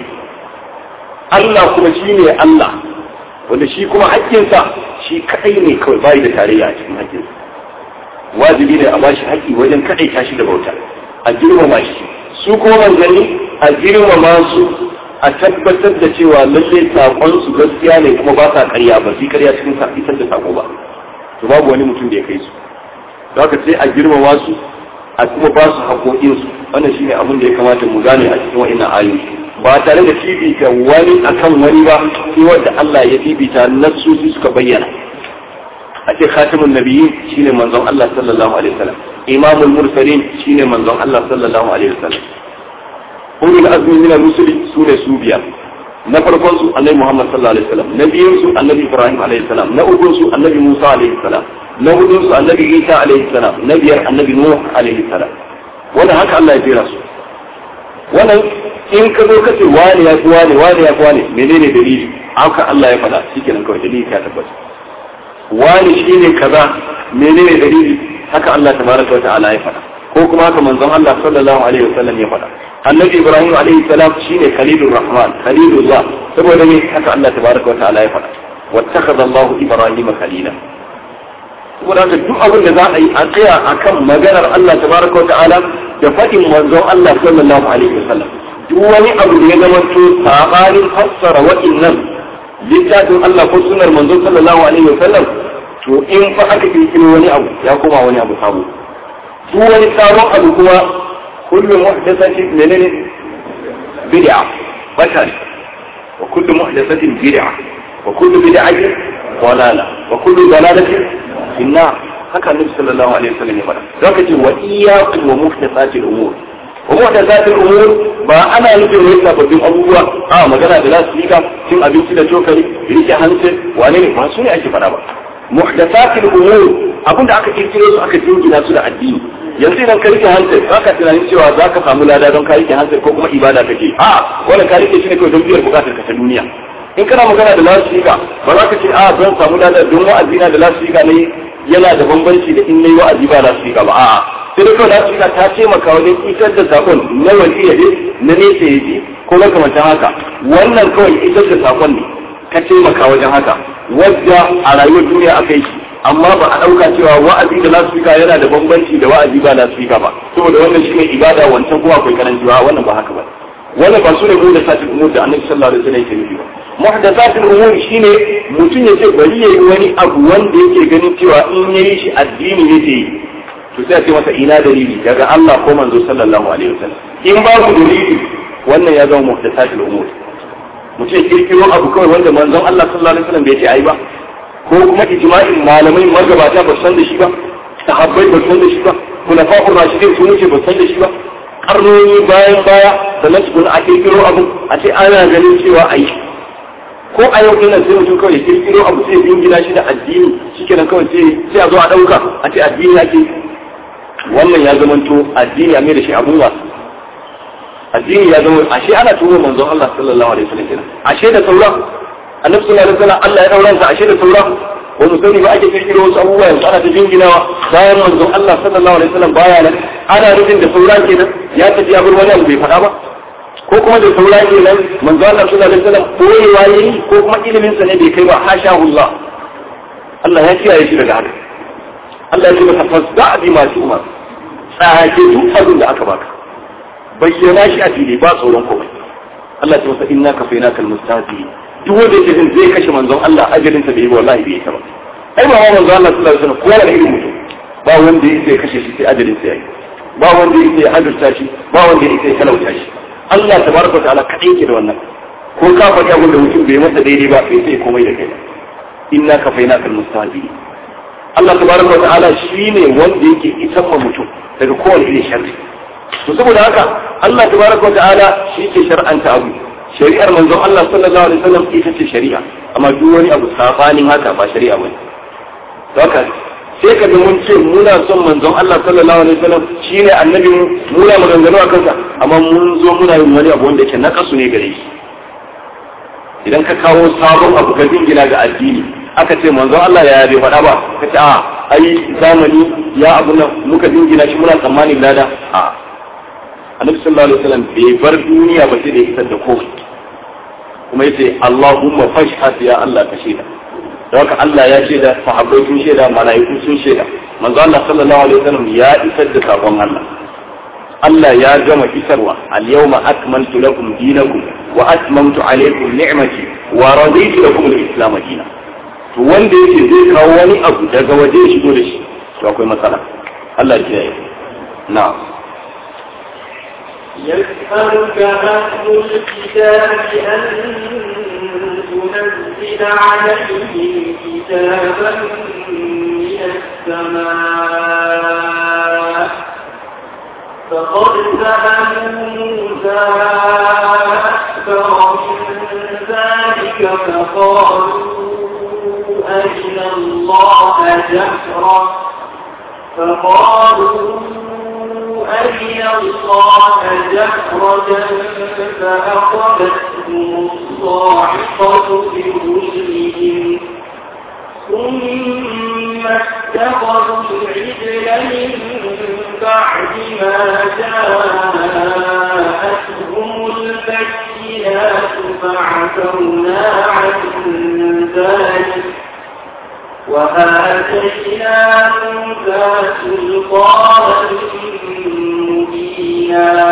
Allah kuma shi ne Allah wanda shi kuma haƙƙinsa shi kaɗai ne kawai bayi da tarayya a cikin haƙƙinsa wajibi ne a bashi haƙƙi wajen kaɗai tashi da bauta a girmama shi su kuma manzanni a girmama su a tabbatar da cewa lalle sakon su gaskiya ne kuma ba sa karya ba su karya cikin isar da sako ba to babu wani mutum da ya kai su da haka sai a girmama su a kuma ba su haƙoƙin su wannan shine abin da ya kamata mu gane a cikin wa'annan ayoyi ba tare da fifita wani akan wani ba sai wanda Allah ya fifita nassosi suka bayyana a ce khatimun nabiyyin shine manzon Allah sallallahu alaihi wasallam imamul mursalin shine manzon Allah sallallahu alaihi wasallam ulul azmi min ar-rusuli sune su biyar na farkon su annabi Muhammad sallallahu alaihi wasallam na biyun su annabi Ibrahim alaihi salam na ukun su annabi Musa alaihi salam na hudun su annabi Isa alaihi salam na biyar annabi Nuh alaihi salam wannan haka Allah ya jira su wannan in ka zo ka ce wani ya fi wani wani ya fi wani menene dalili haka Allah ya faɗa shikenan kawai dalili ta tabbata wani shine kaza menene dalili haka Allah tabaraka wa ta'ala ya faɗa ko kuma haka manzon Allah sallallahu alaihi wasallam ya faɗa annabi Ibrahim alaihi salam shine khalilur rahman khalilullah saboda ne haka Allah tabaraka wa ta'ala ya faɗa wattakhadha Allah Ibrahim khalila saboda haka duk abin da za a yi a tsaya akan maganar Allah tabaraka wa ta'ala da faɗin manzon Allah sallallahu alaihi wasallam duk wani abu da ya zama to sabanin fassara wa'innan littafin Allah ko sunnar manzon sallallahu alaihi wasallam to in fa aka kirkiro wani abu ya koma wani abu sabo duk wani sabon abu kuma kullu muhdathati menene bid'a bata ne wa kullu muhdathatin bid'a wa kullu bid'atin dalala wa kullu dalalatin finna haka annabi sallallahu alaihi wasallam ya faɗa zaka ce wa iyyakum wa muhdathatil umur wa muhdathatil umur ba ana nufin wai sababbin abubuwa a magana da lasu rika cin abinci da cokali rike hanci wane ne ba su ne ake faɗa ba muhdathatil umur abinda aka kirkiro su aka jingina su da addini yanzu idan ka rike hanci ba ka tunanin cewa za ka samu lada don ka rike hanci ko kuma ibada kake a wannan ka rike shi ne kawai don biyar bukatar ka ta duniya in kana magana da lasifika ba za ka ce a zan samu lada don wa'azi na da lasifika ne yana da bambanci da in nayi wa'azi ba lasifika ba a'a sai da kawai lasifika ta taimaka wajen isar da sakon na wani ya je na nesa ya ji ko makamantan haka wannan kawai isar da sakon ne ka taimaka wajen haka wadda a rayuwar duniya aka yi shi amma ba a ɗauka cewa wa'azi da lasifika yana da bambanci da wa'azi ba lasifika ba saboda wannan shine ibada wancan kuma akwai karanci wannan ba haka ba wannan ba su ne mu da satin umur da annabi sallallahu alaihi wasallam yake nufi ba muhdathatul umur shine mutum ya ce bari yayi wani abu wanda yake ganin cewa in yayi shi addini yake yi to sai a ce masa ina dalili daga Allah ko manzo sallallahu alaihi wasallam in babu dalili wannan ya zama muhdathatul umur mutum ya kirkiro abu kawai wanda manzon Allah sallallahu alaihi wasallam bai ce ai ba ko kuma ijma'in malamai magabata ba san da shi ba sahabbai ba san da shi ba kulafa'ur rashidin sun wuce ba san da shi ba karnoni bayan baya sannan su a kirkiro abu a ce ana ganin cewa ai ko a yau ina sai mutum kawai ya kirkiro abu sai bin gida shi da addini shikenan kawai sai sai a zo a dauka a ce addini ake wannan ya zamanto addini a mai da shi abun wasu addini ya zama ashe ana tuwo manzon Allah sallallahu alaihi wasallam kenan ashe da sauran annabi sallallahu alaihi wasallam Allah ya dauran sa ashe da sauran ko mu sani ba ake kirkiro wasu abubuwa yanzu ana ta jinginawa bayan manzon Allah sallallahu alaihi wasallam baya nan ana nufin da sauran kenan ya tafi ya bar wani abu bai faɗa ba ko kuma da sauran kenan manzon Allah sallallahu alaihi wasallam koyewa yayi ko kuma ilimin sa ne bai kai ba hashahullah Allah ya kiyaye shi daga haka Allah ya ce masa fasda bi ma umar tsage duk abin da aka baka bayyana shi a fili ba tsoron komai Allah ta wasa inna ka faina kal mustahzi duk wanda yake jin zai kashe manzon Allah ajalin sa bai wallahi bai ta ba ai ba manzon Allah sallallahu alaihi wasallam kowa da irin mutum ba wanda yake kashe shi sai ajalin sa yayi ba wanda yake hadurta shi ba wanda yake talauta shi Allah tabaraka ta'ala kadai yake da wannan ko ka faɗi abin da mutum bai masa daidai ba sai sai komai da kai inna ka faina kal mustahzi Allah tabaraka ta'ala shine wanda yake isan mutum daga kowane irin sharri to saboda haka Allah tabaraka ta'ala shi ke shar'anta abu shari'ar manzon Allah sallallahu alaihi wasallam ita ce shari'a amma duk wani abu sabanin haka ba shari'a bane to haka sai ka ga mun ce muna son manzon Allah sallallahu alaihi wasallam shine annabi mu muna maganganu a kansa amma mun zo muna yin wani abu wanda yake nakasu ne gare shi idan ka kawo sabon abu ka dingina ga addini aka ce manzon Allah ya bai faɗa ba ka ce a ai zamani ya abu nan muka dingina shi muna tsammanin lada a annabi sallallahu alaihi wasallam bai bar duniya ba sai da ya isar da komai kuma yace Allahumma fashhad ya Allah ka shaida da haka Allah ya shaida sahabbai sun shaida malaiku sun shaida manzo Allah sallallahu alaihi wasallam ya isar da sakon Allah Allah ya gama isarwa al-yawma akmaltu lakum dinakum wa atmamtu alaykum ni'mati wa raditu lakum al-islam dinan to wanda yake zai kawo wani abu daga waje ya shigo da shi to akwai matsala Allah ya yi na'am يسألك أهل الكتاب أن تنزل عليهم كتابا من السماء فقد سألوا موسى أكبر من ذلك فقالوا أرنا الله جهرا فقالوا أرنا الله جهرة فأخذتهم الصاعقة بظلمهم ثم اتخذوا العجل من بعد ما جاءتهم البينات فعفونا عن ذلك وآتينا موسى سلطانا مبينا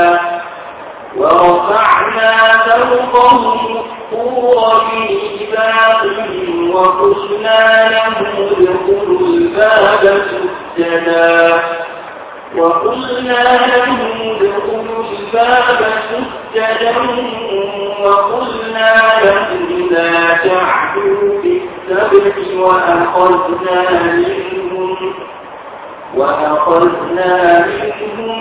ورفعنا فوقهم الطور بميثاقهم وقلنا لهم ادخلوا الباب سجدا وقلنا لهم ادخلوا الباب سجدا وقلنا لهم لا تعدوا في السبت وأخذنا منهم وأخذنا منهم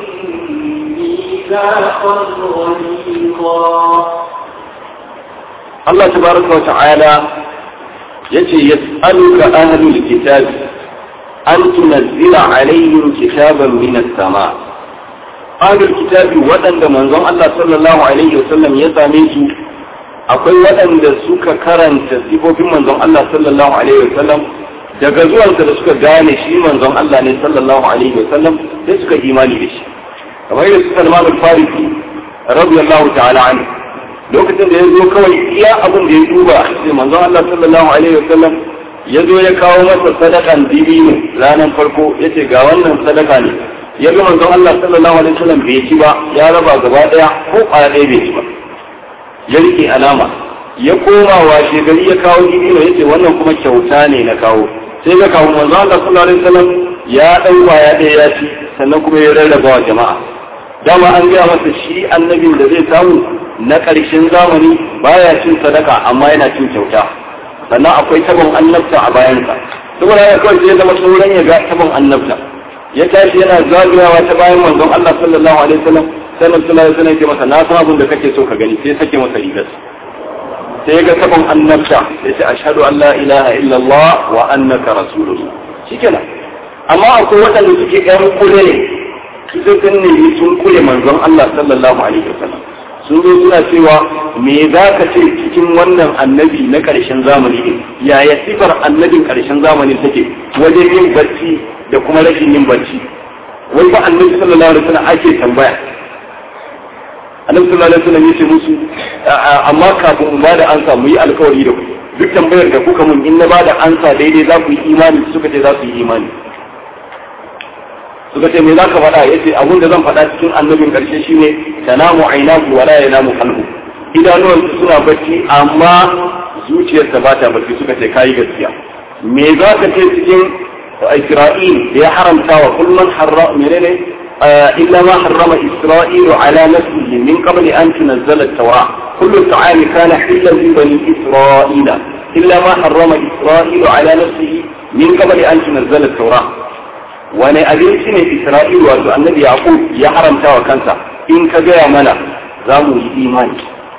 ميثاقا غليظا Allah tabaraka wa ta'ala yace yas'aluka ahlul kitab an tunazzila alaihim kitaban min as-sama ahlul kitab waɗanda manzon Allah sallallahu alaihi wasallam ya same su akwai waɗanda suka karanta sifofin manzon Allah sallallahu alaihi wasallam daga zuwansa da suka gane shi manzon Allah ne sallallahu alaihi wasallam sai suka imani da shi kamar yadda suka Salman al-Farisi radiyallahu ta'ala anhu lokacin da ya zo kawai iya abin da ya duba sai manzon Allah sallallahu alaihi wasallam ya zo ya kawo masa sadakan dibino ranar farko ya ce ga wannan sadaka ne ya ga manzon Allah sallallahu alaihi wasallam bai ci ba ya raba gaba daya ko kwaya ɗaya bai ci ba ya rike alama ya koma washe gari ya kawo dibino ya ce wannan kuma kyauta ne na kawo sai ga kawo manzon Allah sallallahu alaihi wasallam ya ɗan kwaya ɗaya ya ci sannan kuma ya rarraba wa jama'a dama an gaya masa shi annabin da zai samu na ƙarshen zamani baya cin sadaka amma yana cin kyauta sannan akwai tabon annabta a bayansa saboda ya kawai sai zama tsoron ya ga tabon annabta ya tashi yana zagayawa ta bayan manzon Allah sallallahu alaihi wasallam sannan sallallahu alaihi wasallam ya masa na san abin da kake so ka gani sai sake masa rigar sai ya ga tabon annabta ya ce ashhadu an la ilaha illallah wa annaka rasulullah shikenan amma akwai waɗanda suke ƴan kule ne su sun nemi sun kule manzon Allah sallallahu alaihi wasallam sun zo suna cewa me za ka ce cikin wannan annabi na ƙarshen zamani ne yaya sifar annabin ƙarshen zamani take wajen yin barci da kuma rashin yin barci wai ba annabi sallallahu alaihi wasallam ake tambaya annabi sallallahu alaihi wasallam yace musu amma kafin mu bada ansa mu yi alkawari da ku duk tambayar da kuka mun in na bada ansa daidai za ku yi imani suka ce za su yi imani suka ce me za ka faɗa ya ce abin da zan faɗa cikin annabin ƙarshe shine tanamu ainahu wala yanamu qalbu idanuwan suna bacci amma zuciyarsa ba ta bacci suka ce kayi gaskiya me za ka ce cikin Isra'il da ya haramta wa kullum harra menene illa ma harrama Isra'ilu ala nafsihi min qabli an tunzala at-taura kullu ta'ami kana hillan li bani Isra'ila illa ma harrama Isra'ilu ala nafsihi min qabli an tunzala at-taura wani abinci ne Isra'ilu wato annabi Yaqub ya haramta wa kansa in ka gaya mana za mu yi imani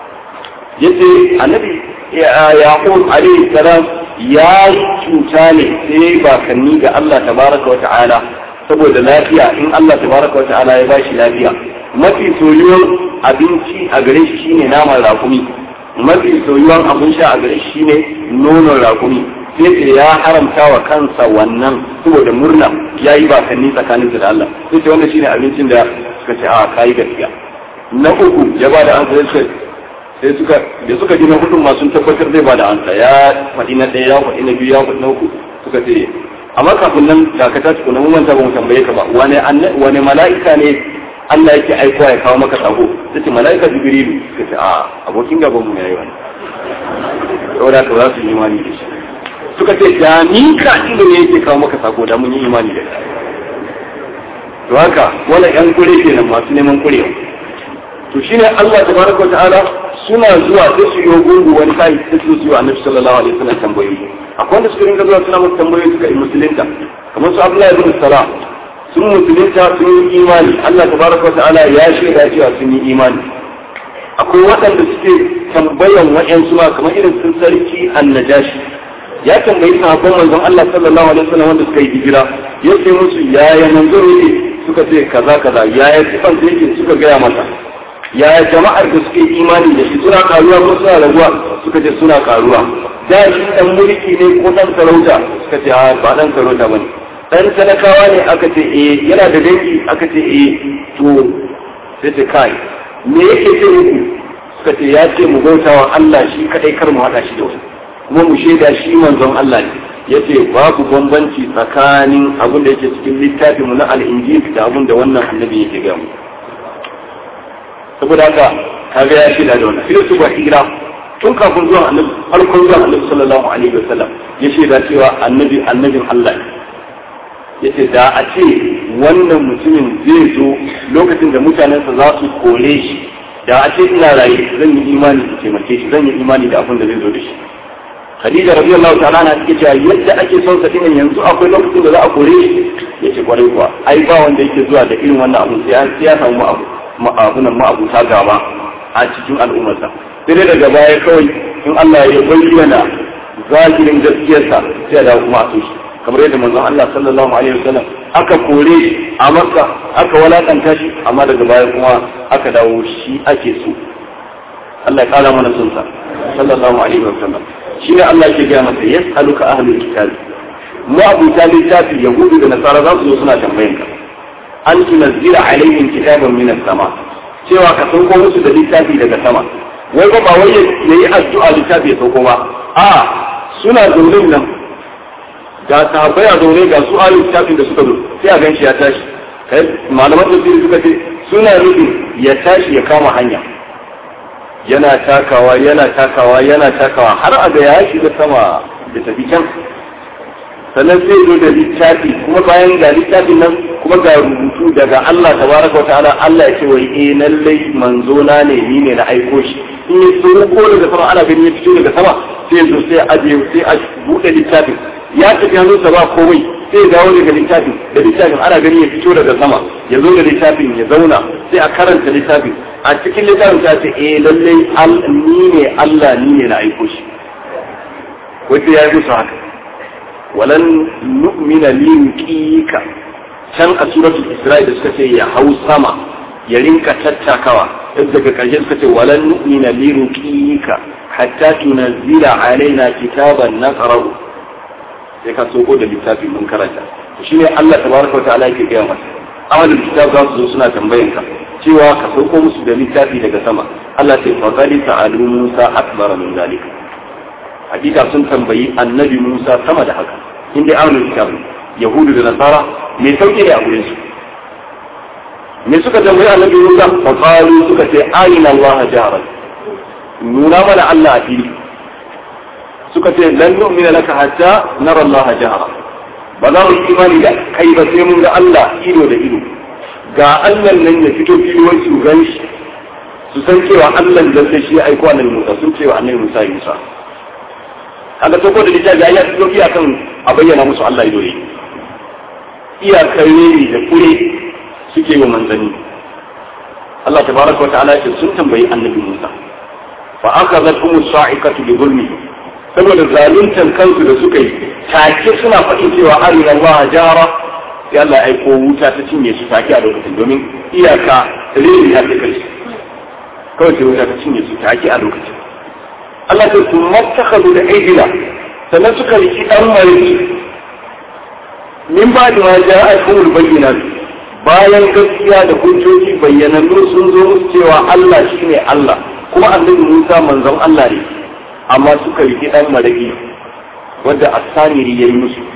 yace annabi Yaqub alaihi salam ya cuta ne sai bakanni ga Allah tabaraka wa ta'ala saboda lafiya in Allah tabaraka wa ta'ala ya bashi lafiya mafi soyuwar abinci a gare shi shine naman rakumi mafi soyuwar abin sha a gare shi shine nonon rakumi sai ce ya haramta wa kansa wannan saboda murna ya yi bakanni tsakanin da Allah sai ce wannan shine abincin da suka ce a kayi gaskiya na uku ya ba da an sai sai suka da suka ji na hudun ma sun tabbatar zai ba da ansa ya faɗi na ɗaya ya faɗi na biyu ya faɗi na uku suka ce amma kafin nan dakata tukuna mun manta ba mu tambaye ka ba wane wane mala'ika ne Allah yake aikowa ya kawo maka sako sai mala'ika jibrilu suka ce a abokin gaban mu yayi wani saboda ka za su yi imani da shi suka ce da ni ka inda ne yake kawo maka sako da mun yi imani da shi to haka wala yan kure kenan masu neman kurewa to shine Allah tabaraka wa ta'ala suna zuwa sai su yi gungu wani sai sai su yi annabi sallallahu alaihi wasallam tambayoyi akwai wanda suka rinka zuwa suna masa tambayoyi suka yi musulunta kamar su Abdullahi ibn Salam sun musulunta sun yi imani Allah tabaraka wa ta'ala ya shaida cewa sun yi imani akwai waɗanda suke tambayan wa'yansu ma kamar irin sun sarki annajashi ya tambayi sahabban manzon Allah sallallahu alaihi wasallam wanda suka yi hijira ya ce musu yaya manzo yake suka ce kaza kaza yaya sifan da yake suka gaya masa yaya jama'ar da suke imani da shi suna karuwa ko suna raguwa suka ce suna karuwa da shi dan mulki ne ko dan sarauta suka ce a ba dan sarauta bane dan talakawa ne aka ce eh yana da dangi aka ce eh to sai ce kai me yake ce muku suka ce ya ce mu bautawa Allah shi kadai kar mu hada shi da wani kuma mu shaida shi manzon Allah ne yace babu bambanci tsakanin abin da yake cikin littafin mu na al-injil da abin da wannan annabi yake ga mu saboda haka kaga ya shaida da wannan sai su ba hira tun kafin zuwan annabi farkon zuwan annabi sallallahu alaihi wasallam ya shaida cewa annabi annabin Allah ne yace da a ce wannan mutumin zai zo lokacin da mutanensa za su kore shi da a ce ina raye zan yi imani da taimake shi zan yi imani da abin da zai zo da shi Khadija radiyallahu ta'ala na take cewa yadda ake son sa dinan yanzu akwai lokacin da za a kore shi yace kwarai kuwa ai ba wanda yake zuwa da irin wannan abu sai sai ya samu abu ma'abunan ma'abuta gaba a cikin al'ummarsa sai dai daga baya kawai in Allah ya bayyana zahirin gaskiyarsa sai ya dawo kuma a so shi kamar yadda manzon Allah sallallahu alaihi wasallam aka kore a Makka aka walakanta shi amma daga baya kuma aka dawo shi ake so Allah ya kara mana son sa sallallahu alaihi wasallam shine Allah ke ga masa yas'aluka ahlul kitab mu abu talib tafi yahudu da nasara za su zo suna tambayan ka an tunazzila alaihim kitaban min as-sama cewa ka sauko musu da littafi daga sama wai ba wai yayi addu'a littafi ya sauko ba a suna zaune nan ga sahabbai a zaune ga su ayoyin littafin da suka zo sai a ganshi ya tashi kai malaman tafsiri suka ce suna nufin ya tashi ya kama hanya yana takawa yana takawa yana takawa har a ga ya shiga sama da tafi can sannan sai zo da littafi kuma bayan ga littafin nan kuma ga rubutu daga Allah tabaraka wa ta'ala Allah ya ce wai eh lallai manzo na ne ni ne na aiko shi in ya so ko daga sama ana ganin ya fito daga sama sai ya zo sai a aje sai a bude littafin ya tafi hannunsa ba komai sai ya dawo daga littafin da littafin ana ganin ya fito daga sama ya zo da littafin ya zauna sai a karanta littafin a cikin littafin ta ce eh lallai ni ne Allah ni ne na aiko shi wanda ya yi musu haka walan nu'mina liqika can a suratul isra'i da suka ce ya hau sama ya rinka tattakawa daga ƙarshe suka ce walan nu'mina liqika hatta tunazzila alaina kitaban naqra'u sai ka soko da littafi mun karanta shine Allah tabaraka wa ta'ala yake gaya masa amalul kitab za su zo suna tambayan ka cewa ka sauko musu da littafi daga sama Allah sai fa qali ta'alu Musa akbar min zalika hakika sun tambayi annabi Musa sama da haka inda amalul kitab yahudu da nasara me sauke ne a gurin su me suka tambayi annabi Musa fa qalu suka ce ayina Allah jaharan nuna mana Allah a fili suka ce lan nu'mina laka hatta nara Allah jahara ba za mu yi imani da kai ba sai mun ga Allah ido da ido ga Allah nan ya fito filiwar su gan shi su san cewa Allah da sai shi ya aiko annabi Musa sun cewa annabi Musa ya Musa kaga to ko da littafi ya fito iya kan a bayyana musu Allah ido ne iyakar ne da kure suke wa manzanni Allah tabaraka wa ta'ala ce sun tambayi annabi Musa fa akhadhatuhum sa'iqatu bi dhulmihim saboda zaluntan kansu da suka yi take suna faɗin cewa arina Allah jara sai Allah ya aiko wuta ta cinye su take a lokacin domin iyaka rini ya fi kai kawai sai wuta ta cinye su take a lokacin Allah ta su mattakhadu da aidila sannan suka riki dan mariki min ba da ma ja'a kumul bayyinat bayan gaskiya da hujjoji bayyanannu sun zo musu cewa Allah shine Allah kuma annabi Musa manzon Allah ne amma suka riki ɗan maraƙi wadda asamiri ya yi musu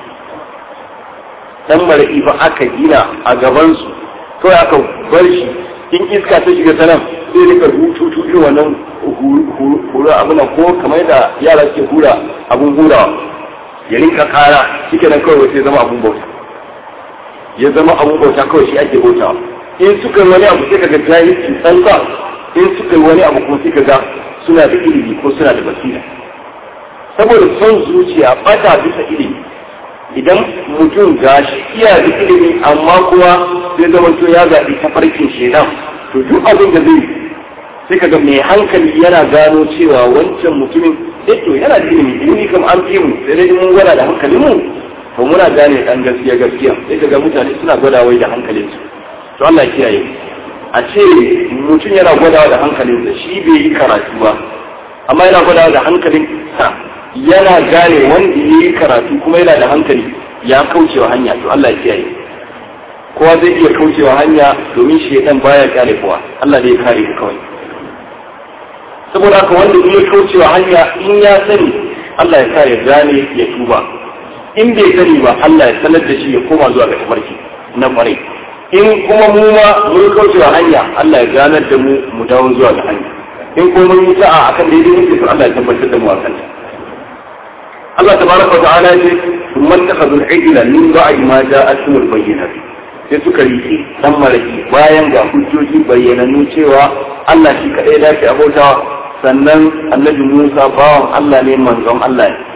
ɗan maraƙi ba aka gina a gabansu kawai aka bar shi in iska ta shiga ta nan sai rika hututu irin wannan hura abuna ko kamar da yara ke hura abun hurawa ya rinka kara shike nan kawai sai zama abun bauta ya zama abun bauta kawai shi ake bautawa in suka wani abu sai kaga jahilci tsantsa in suka yi wani abu kuma sai kaga suna da ilimi ko suna da basira saboda son zuciya bata bisa ilimi idan mutum ga shi iya da ilimi amma kuma zai zama to ya zaɓi tafarkin shaidan to duk abin da zai sai kaga mai hankali yana gano cewa wancan mutumin eh to yana da ilimi ilimi kam an fi mu sai dai mun gwada da hankalin mu to muna gane dan gaskiya gaskiya sai kaga mutane suna gwada wai da hankalin su to Allah ya kiyaye a ce mutum yana gwadawa da hankalinsa shi bai yi karatu ba amma yana gwadawa da hankalinsa yana gane wanda ya yi karatu kuma yana da hankali ya kaucewa hanya to Allah ya kiyaye kowa zai iya kaucewa hanya domin shaidan baya kare kowa Allah zai kare ka kawai saboda haka wanda ya kaucewa hanya in ya sani Allah ya sa ya gane ya tuba in bai sani ba Allah ya sanar da shi ya koma zuwa ga tabarki na kwarai in kuma mu ma mun kaucewa hanya Allah ya ganar da mu mu dawo zuwa ga hanya in kuma mun yi sa'a akan daidai muke to Allah ya tabbatar da mu akan ta Allah tabaraka wa ta'ala ya ce thumma takhadhu al-ijla min ba'di ma ja'atuhum al-bayyinat sai suka riki dan maraki bayan ga hujjoji bayyananu cewa Allah shi kadai dace abautawa sannan annabi Musa bawan Allah ne manzon Allah ne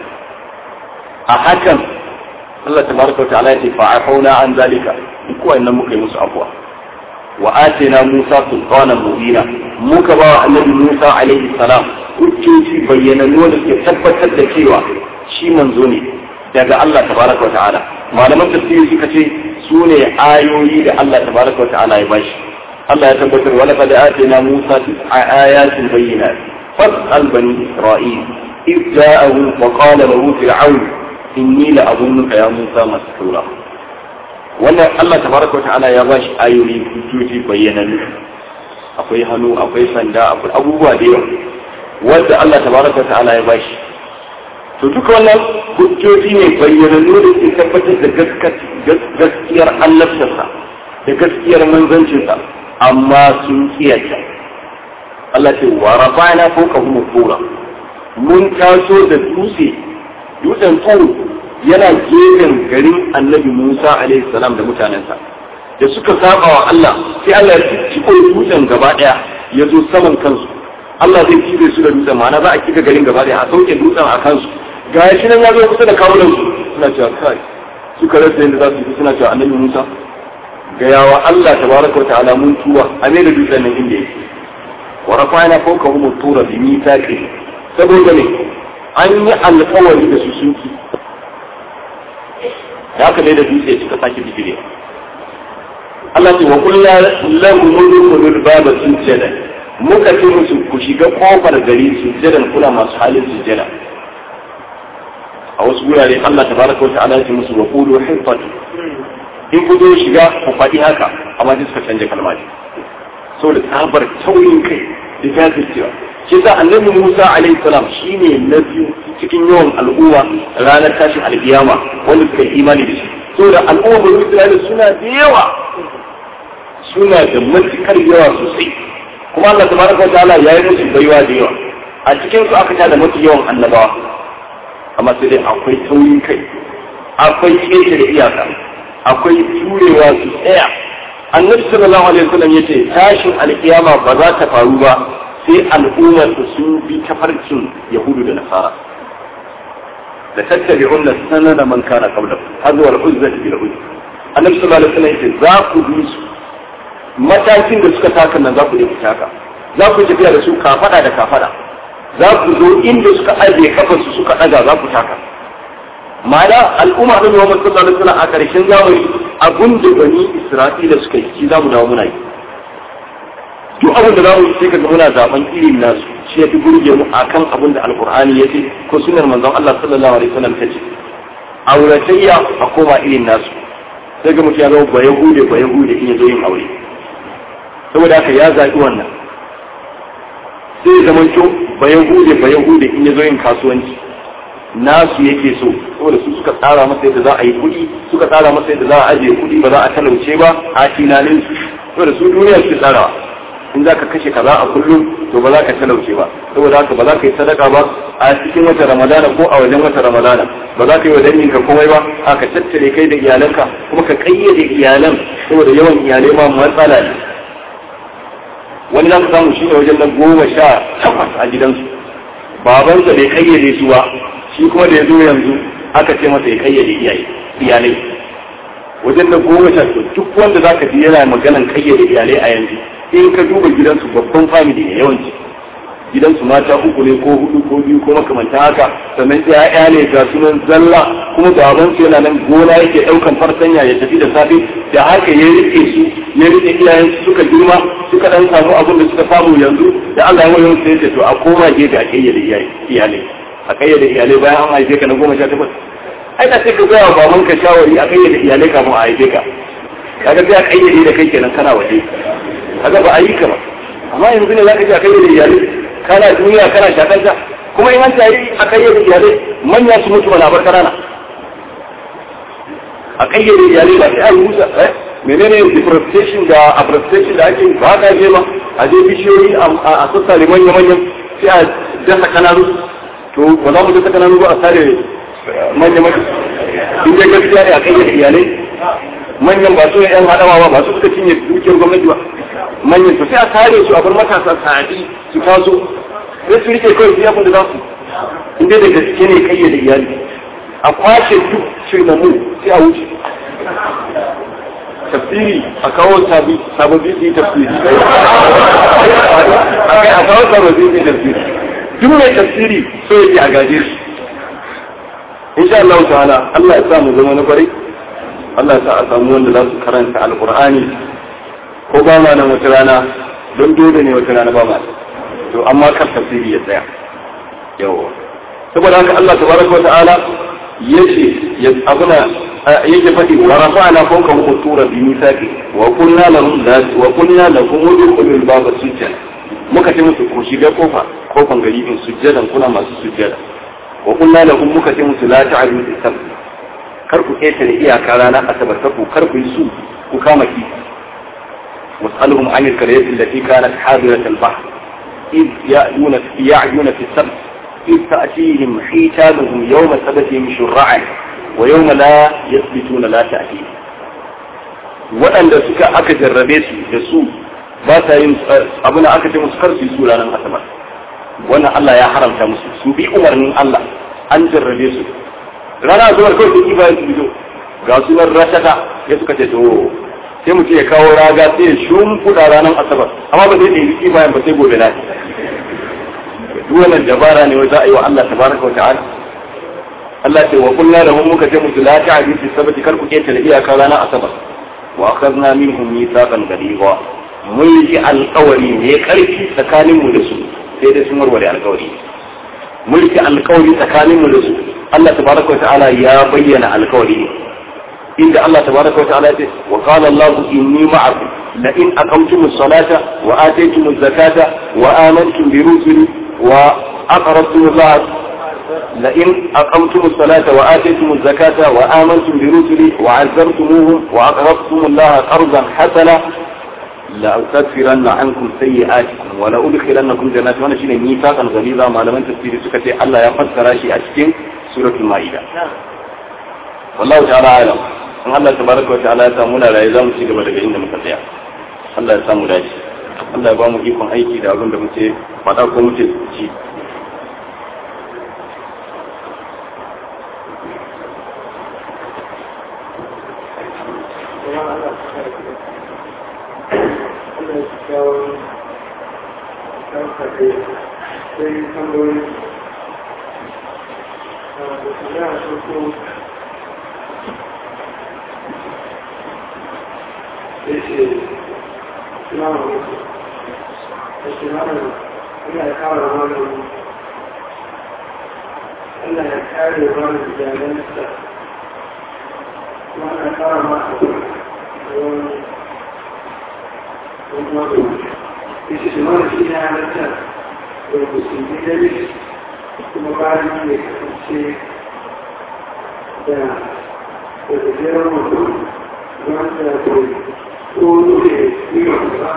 a hakan Allah tabaraka wa ta'ala ya ce fa'afuna an zalika duk wannan muka yi musu afwa wa atina Musa sultanan mubina muka ba wa annabi Musa alaihi salam hujjoji bayyanannu da suke tabbatar da cewa shi manzo ne daga Allah tabaraka wa ta'ala malaman tafsiri suka ce su ne ayoyi da Allah tabaraka wa ta'ala ya bashi Allah ya tabbatar wa laqad atina Musa tis'a ayatin bayyinat fas'al bani Isra'il إذ جاءه وقال له فرعون إني لأظنك يا موسى مسحورا wannan Allah tabaraka ta'ala ya bashi ayoyi hujjoji bayyanannu akwai hannu akwai sanda akwai abubuwa da yawa wanda Allah tabaraka ta'ala ya bashi to duka wannan hujjoji ne bayyanannu da ke tabbatar da gaskiyar annabtarsa da gaskiyar manzancinsa amma sun kiyata Allah ce wa rafa'na fawqahum qura mun taso da dutse dutsen tsoro yana gefen garin annabi Musa alaihi salam da mutanensa da suka saba wa Allah sai Allah ya ciko dutsen gaba daya ya zo saman kansu Allah zai kibe su da dutsen ma'ana za a kika garin gaba daya a sauke dutsen a kansu ga shi nan ya zo kusa da kawunan su suna cewa kai suka rasa yadda za su yi suna cewa annabi Musa ga yawa Allah tabaraka wa ta'ala mun tuwa a ne da dutsen nan inda yake wa rafa'na fawqahum tura bi mithaqi saboda ne an yi alƙawari da su sun ki da haka ne da dutse suka sake bijire Allah ce wa kullu lahu mulku baba sujada muka ce musu ku shiga kofar gari sujjadan kuna masu halin sujjada a wasu wurare Allah tabaraka wa ta'ala ya ce musu wa qulu hifatu in ku zo shiga ku faɗi haka amma sai suka canja kalma ne saboda tsabar taurin kai da jajircewa shi sa annabi Musa alaihi salam shine na biyu cikin yawan al'umma ranar tashin alkiyama wanda suka yi imani da shi saboda al'umma bani Isra'ila suna da yawa suna da matukar yawa sosai kuma Allah tabaraka wa ta'ala ya yi musu baiwa da yawa a cikin su aka tada mafi yawan annabawa amma sai dai akwai taurin kai akwai kece da iyaka akwai jurewa su tsaya annabi sallallahu alaihi wasallam yace tashin alkiyama ba za ta faru ba sai al'ummar su sun bi tafarkin yahudu da nasara da tattabi'unna sanada man kana qablakum hadwa al-uzzati bil uzz annabi sallallahu alaihi wasallam yace za ku bi su matakin da suka taka nan za ku je ku taka za ku tafiya da su kafada da kafada za ku zo inda suka ajiye kafarsu suka daga za ku taka ma'ana al'umma da Muhammad sallallahu alaihi wasallam a karshen zamani abun da bani Isra'ila suka yi shi zamu dawo muna yi duk abin da za mu yi sai kaga muna zaben irin nasu shi ya fi burge mu akan abin da alqur'ani ya ce ko sunnar manzon Allah sallallahu alaihi wasallam ta ce auratayya a koma irin nasu sai ga mutum ya zama ba yahude ba yahude in ya zo yin aure saboda haka ya zaɓi wannan sai zaman to ba yahude ba yahude in ya zo yin kasuwanci nasu yake so saboda su suka tsara masa yadda za a yi kuɗi suka tsara masa yadda za a ajiye kuɗi ba za a talauce ba a tunanin su saboda su duniya su tsarawa in za ka kashe kaza a kullum to ba za ka talauce ba saboda haka ba za ka yi sadaka ba a cikin wata ramadana ko a wajen wata ramadana ba za ka yi wa danginka komai ba a ka tattare kai da iyalanka kuma ka kayyade iyalan saboda yawan iyalai ma matsala ne wani za ka samu shi ne wajen na goma sha takwas a gidansu babansa bai kayyade su ba shi kuma da ya zo yanzu aka ce masa ya kayyade iyalai wajen na goma sha duk wanda za ka ji yana maganan kayyade iyalai a yanzu in ka duba gidansu babban family ne yawanci gidansu mata uku ne ko hudu ko biyu ko makamanta haka sannan ya'ya ne ga sunan zalla kuma baban su yana nan gona yake daukan farsanya ya tafi da safe da haka ya rike su ya rike iyayen su suka girma suka dan samu abin da suka samu yanzu da Allah ya wayo sai ce to a koma gefe a kayyade iyalai a kayyade iyalai bayan an haife ka na goma sha takwas ai da sai ka ga baban ka shawari a kayyade iyalai kafin a haife ka kaga sai a kayyade da kai kenan kana waje kaga ba a yi ka ba amma yanzu ne zaka ji a kayyade iyalai kana duniya kana shakar ta kuma in an tayi a kayyade iyalai manya su mutu mana bar kanana a kayyade iyalai ba sai an rusa eh menene deforestation da afforestation da ake ba ka je ma a je bishiyoyi a sassare manya-manyan sai a dasa kananu to ba za mu dasa kananu ba a sare manya-manyan in dai gaskiya ne a kayyade iyalai manyan ba su ne yan haɗawa ba ba su suka cinye dukiyar gwamnati ba manyan to sai a kare su a bar matasa sa'adi su taso sai su rike kawai sai abin da za su in dai da gaske ne kayyade iyali a kwashe duk shirmamu sai a wuce tafsiri a kawo sababbi su yi tafsiri a kawo sababbi su yi tafsiri duk mai tafsiri so yake a gaje shi insha Allah ta'ala Allah ya sa mu zama na kwarai Allah ya sa a samu wanda za su karanta alqur'ani ko ba ma nan wata rana don dole ne wata rana ba ma to amma kan tafsiri ya tsaya yawa saboda haka Allah tabaraka wa ta'ala yace ya abuna yake faɗi wa rafa'na fawqa qutura bi misaqi wa qulna lahum la wa qulna lahum udkhulul baba sujjada muka ce musu ku shiga kofa kofan gari in sujjadan kuna masu sujjada wa qulna lahum muka ce musu la ta'budu fi sab kar ku ketare iyaka rana asabar ta ku kar ku yi su ku kama ki was'aluhum an al-qaryati allati kanat hadirat al-bahr إذ يأيون يعيون في السبت إذ تأتيهم حيتانهم يوم سبتهم شرعا ويوم لا يثبتون لا تأتيهم waɗanda suka aka jarrabe su da su ba sa yin abin aka ce musu kar su yi su ranar asabar wannan Allah ya haramta musu su bi umarnin Allah an jarrabe su rana asabar kawai sai bayan su bido ga su nan ratata ya suka ce to sai mutum ya kawo raga sai ya shumfuda ranar asabar amma ba zai ɗaya bayan ba sai gobe na duk wannan dabara ne wai za a yi wa Allah tabaraka wa ta'ala Allah ce wa kullu lahum muka ce musu la ta'budu fi sabati kar ku keta da iyaka ranar asabar wa akhadna minhum mithaqan ghaliza mun yi alƙawari ne karfi tsakanin mu da su sai dai sun warware alƙawari mun yi alƙawari tsakanin mu da su Allah tabaraka wa ta'ala ya bayyana alƙawari ne inda Allah tabaraka wa ta'ala ya ce wa qala Allah inni ma'akum la in aqamtumus salata wa ataytumuz zakata wa amantum bi rusuli وأقرضتم الله لئن أقمتم الصلاة وآتيتم الزكاة وآمنتم برسلي وعزرتموهم وأقرضتم الله قرضا حسنا لأكفرن عنكم سيئاتكم ولأدخلنكم جنات وانا شيء ميثاقا غليظا ما لم تفسير سكتي الله يفسر شيء أشكين سورة المائدة والله تعالى أعلم in Allah tabaraka wa ta'ala ya samu na rayu za mu ci gaba daga inda muka tsaya Allah ya samu dace Allah ya ba mu ikon aiki da abin da muke faɗa ko muke ci Thank you. Allah ya kawo wani Allah ya kare wani jalansa wani kawo masu wani isi shi wani shi na halatta da musulmi dare kuma bayan ne kasance da da gajeren mutum wanda da ko ne yi ba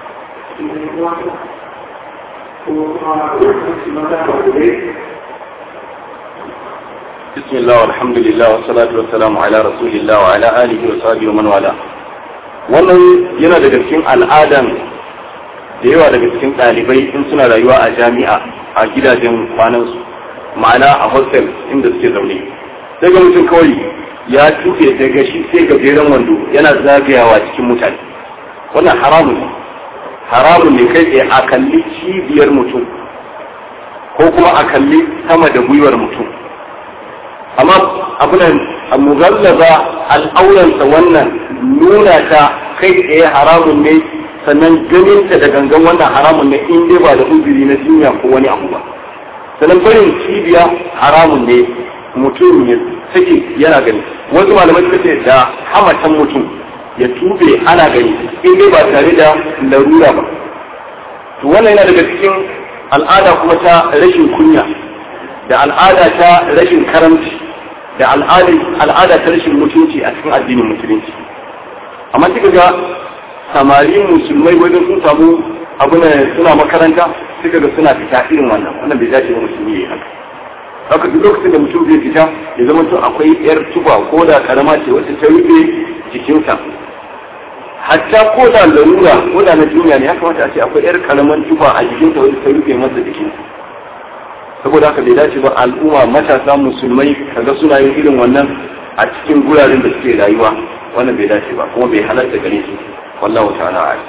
بسم الله والحمد لله والصلاة والسلام على رسول الله وعلى آله وصحبه ومن والاه wannan yana daga cikin al'adan da yawa daga cikin ɗalibai in suna rayuwa a jami'a a gidajen kwanansu ma'ana a hostel inda suke zaune sai ga mutum kawai ya tuke daga shi sai gajeren wando yana zagayawa cikin mutane wannan haramun ne haramun ne kai tsaye a kalli cibiyar mutum ko kuma a kalli sama da gwiwar mutum amma abunan a mugallaza al'auransa wannan nuna ta kai tsaye haramun ne sannan ganinta da gangan wannan haramun ne in dai ba da uzuri na jinya ko wani abu ba sannan barin cibiya haramun ne mutum ya sake yana gani wasu malamai suka ce da hamatan mutum ya tube ana gani in dai ba tare da larura ba to wannan yana daga cikin al'ada kuma ta rashin kunya da al'ada ta rashin karamci da al'ada ta rashin mutunci a cikin addinin musulunci amma suka ga samari musulmai wajen sun samu abu suna makaranta suka ga suna fita irin wannan wannan bai dace ba musulmi ya yi haka haka duk lokacin da mutum zai fita ya zama to akwai yar tuba ko da karama ce wacce ta rufe jikinsa hatta ko da larura ko da na duniya ne ya kamata a ce akwai yar karaman tuba a jikinsa wacce ta rufe masa jikinsa saboda haka bai dace ba al'umma matasa musulmai kaga suna yin irin wannan a cikin guraren da suke rayuwa wannan bai dace ba kuma bai halatta gare su wallahu ta'ala a'lam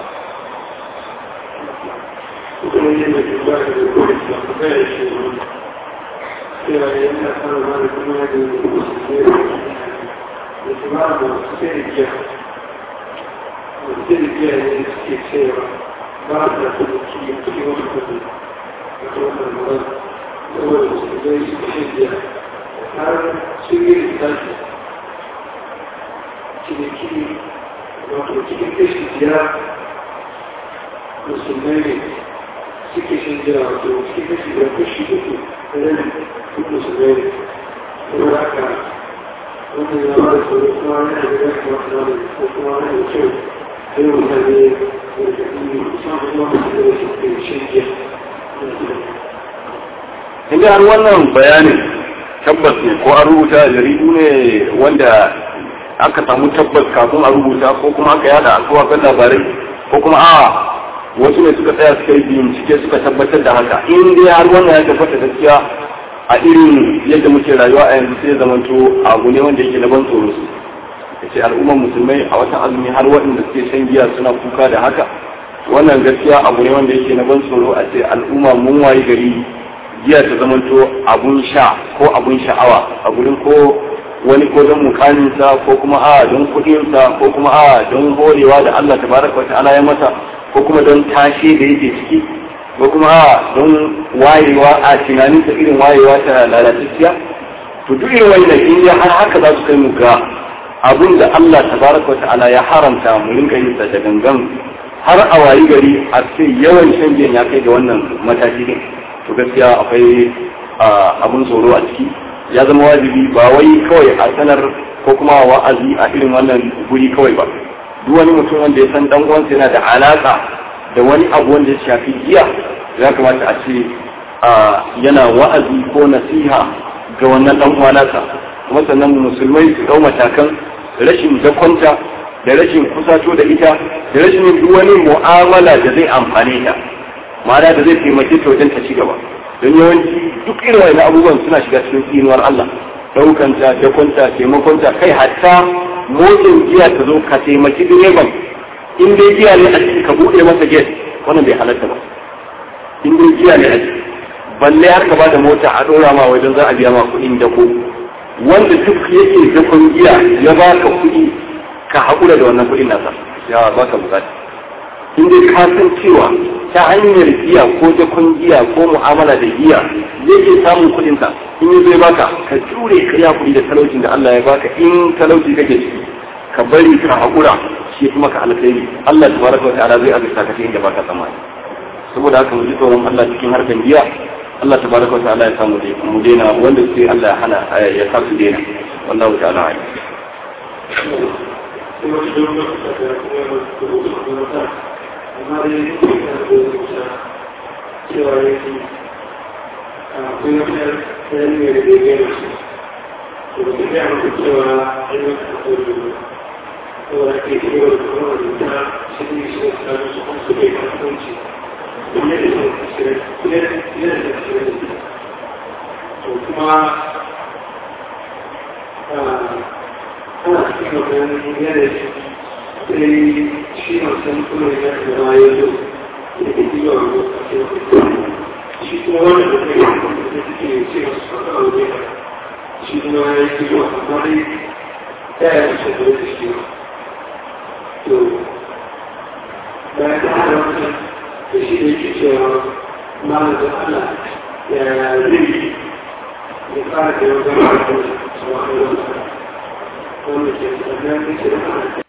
kuma yin da ba da kuma da ya shi cewa yana fara ma da kuma da da su ma da sai giya sai giya ne suke cewa ba da su ki ki wani kudi da kuma da ma saboda su zai su ce giya har su yi da su ciniki wato cikin kashi biyar musulmai ne suke shan jira wato cikin kashi biyar kashi uku da nan duk musulmai ne saboda haka wannan ya ba da tsoro kuma yana da ya kamata na da ko kuma yana da kyau sai mutane da da ɗin musamman kuma musulmai da suke shan jiya in har wannan bayanin tabbas ne ko an rubuta a jaridu ne wanda aka samu tabbas kafin a rubuta ko kuma aka yada a kawakan labarai ko kuma a wasu ne suka tsaya suka yi bincike suka tabbatar da haka in dai har wannan ya tabbata gaskiya a irin yadda muke rayuwa a yanzu sai zamanto abu ne wanda yake na ban tsoro su ya ce al'ummar musulmai a watan azumi har waɗanda suke shan giya suna kuka da haka wannan gaskiya abu ne wanda yake na ban tsoro a ce al'umma mun wayi gari giya ta zamanto abun sha ko abun sha'awa a gurin ko wani ko don mukaminsa ko kuma a don kuɗinsa ko kuma a don horewa da Allah tabaraka wa ta'ala ya masa ko kuma don tashe da yake ciki ko kuma a don wayewa a tunaninsa irin wayewa ta lalatacciya to duk irin wannan in ya har haka za su kai mu ga abin da Allah tabaraka wa ta'ala ya haramta mu rinka yin sa da gangan har a wayi gari a ce yawan shan giyan ya kai ga wannan mataki din to gaskiya akwai abun tsoro a ciki ya zama wajibi ba wai kawai a sanar ko kuma wa'azi a irin wannan guri kawai ba duk wani mutum wanda ya san dan uwansa yana da alaka da wani abu wanda ya shafi giya ya kamata a ce yana wa'azi ko nasiha ga wannan dan uwa nasa kuma sannan musulmai su dau matakan rashin dakonta da rashin kusato da ita da rashin yin duk wani mu'amala da zai amfane ta ma'ana da zai taimake ta wajen ta ci gaba don yawanci duk irin wani abubuwan suna shiga cikin tsinuwar Allah daukanta dakonta taimakonta kai hatta motsin giya ta zo ka taimaki direban in dai giya ne a ciki ka buɗe masa gate wannan bai halatta ba in dai giya ne a ciki balle har ka bada mota a ɗora ma wajen za a biya ma kuɗin dako wanda duk yake dakon giya ya baka kuɗi ka haƙura da wannan kuɗin nasa ya baka bukata in dai ka san cewa ta hanyar giya ko dakon giya ko mu'amala da giya yake samun kuɗin sa in yi zai baka ka jure ka ya kuɗi da talaucin da Allah ya baka in talauci kake ciki ka bari ka haƙura shi kuma ka alkhairi Allah tabaraka wa ta'ala zai azurta ka inda baka tsammani saboda haka mu ji tsoron Allah cikin harkan giya Allah tabaraka wa ta'ala ya samu dai mu daina wanda sai Allah ya hana ya sa su daina wallahu ta'ala a'lam amma dai yana da rubuta cewa yake akwai wata yanayi da ya gina su to da ya mutu cewa an yi wata kodi saboda ake cewa da kuma rubuta shi ne shi da tsari su kuma su bai kasuwanci kuma da shi shirin kuma da shirin to kuma ana cikin wannan yanayi sai shi masu kuma ya zama ya zo da ke yi wa shi kuma wanda da kai da suke ce masu fata a wajen shi kuma ya yi zuwa amma dai ya yi mace da wata shi to bayan da hada wata da shi da yake cewa malam da Allah ya zai ya fara da yau zama da kuma su wa kai wata wanda ke tsanan da ke da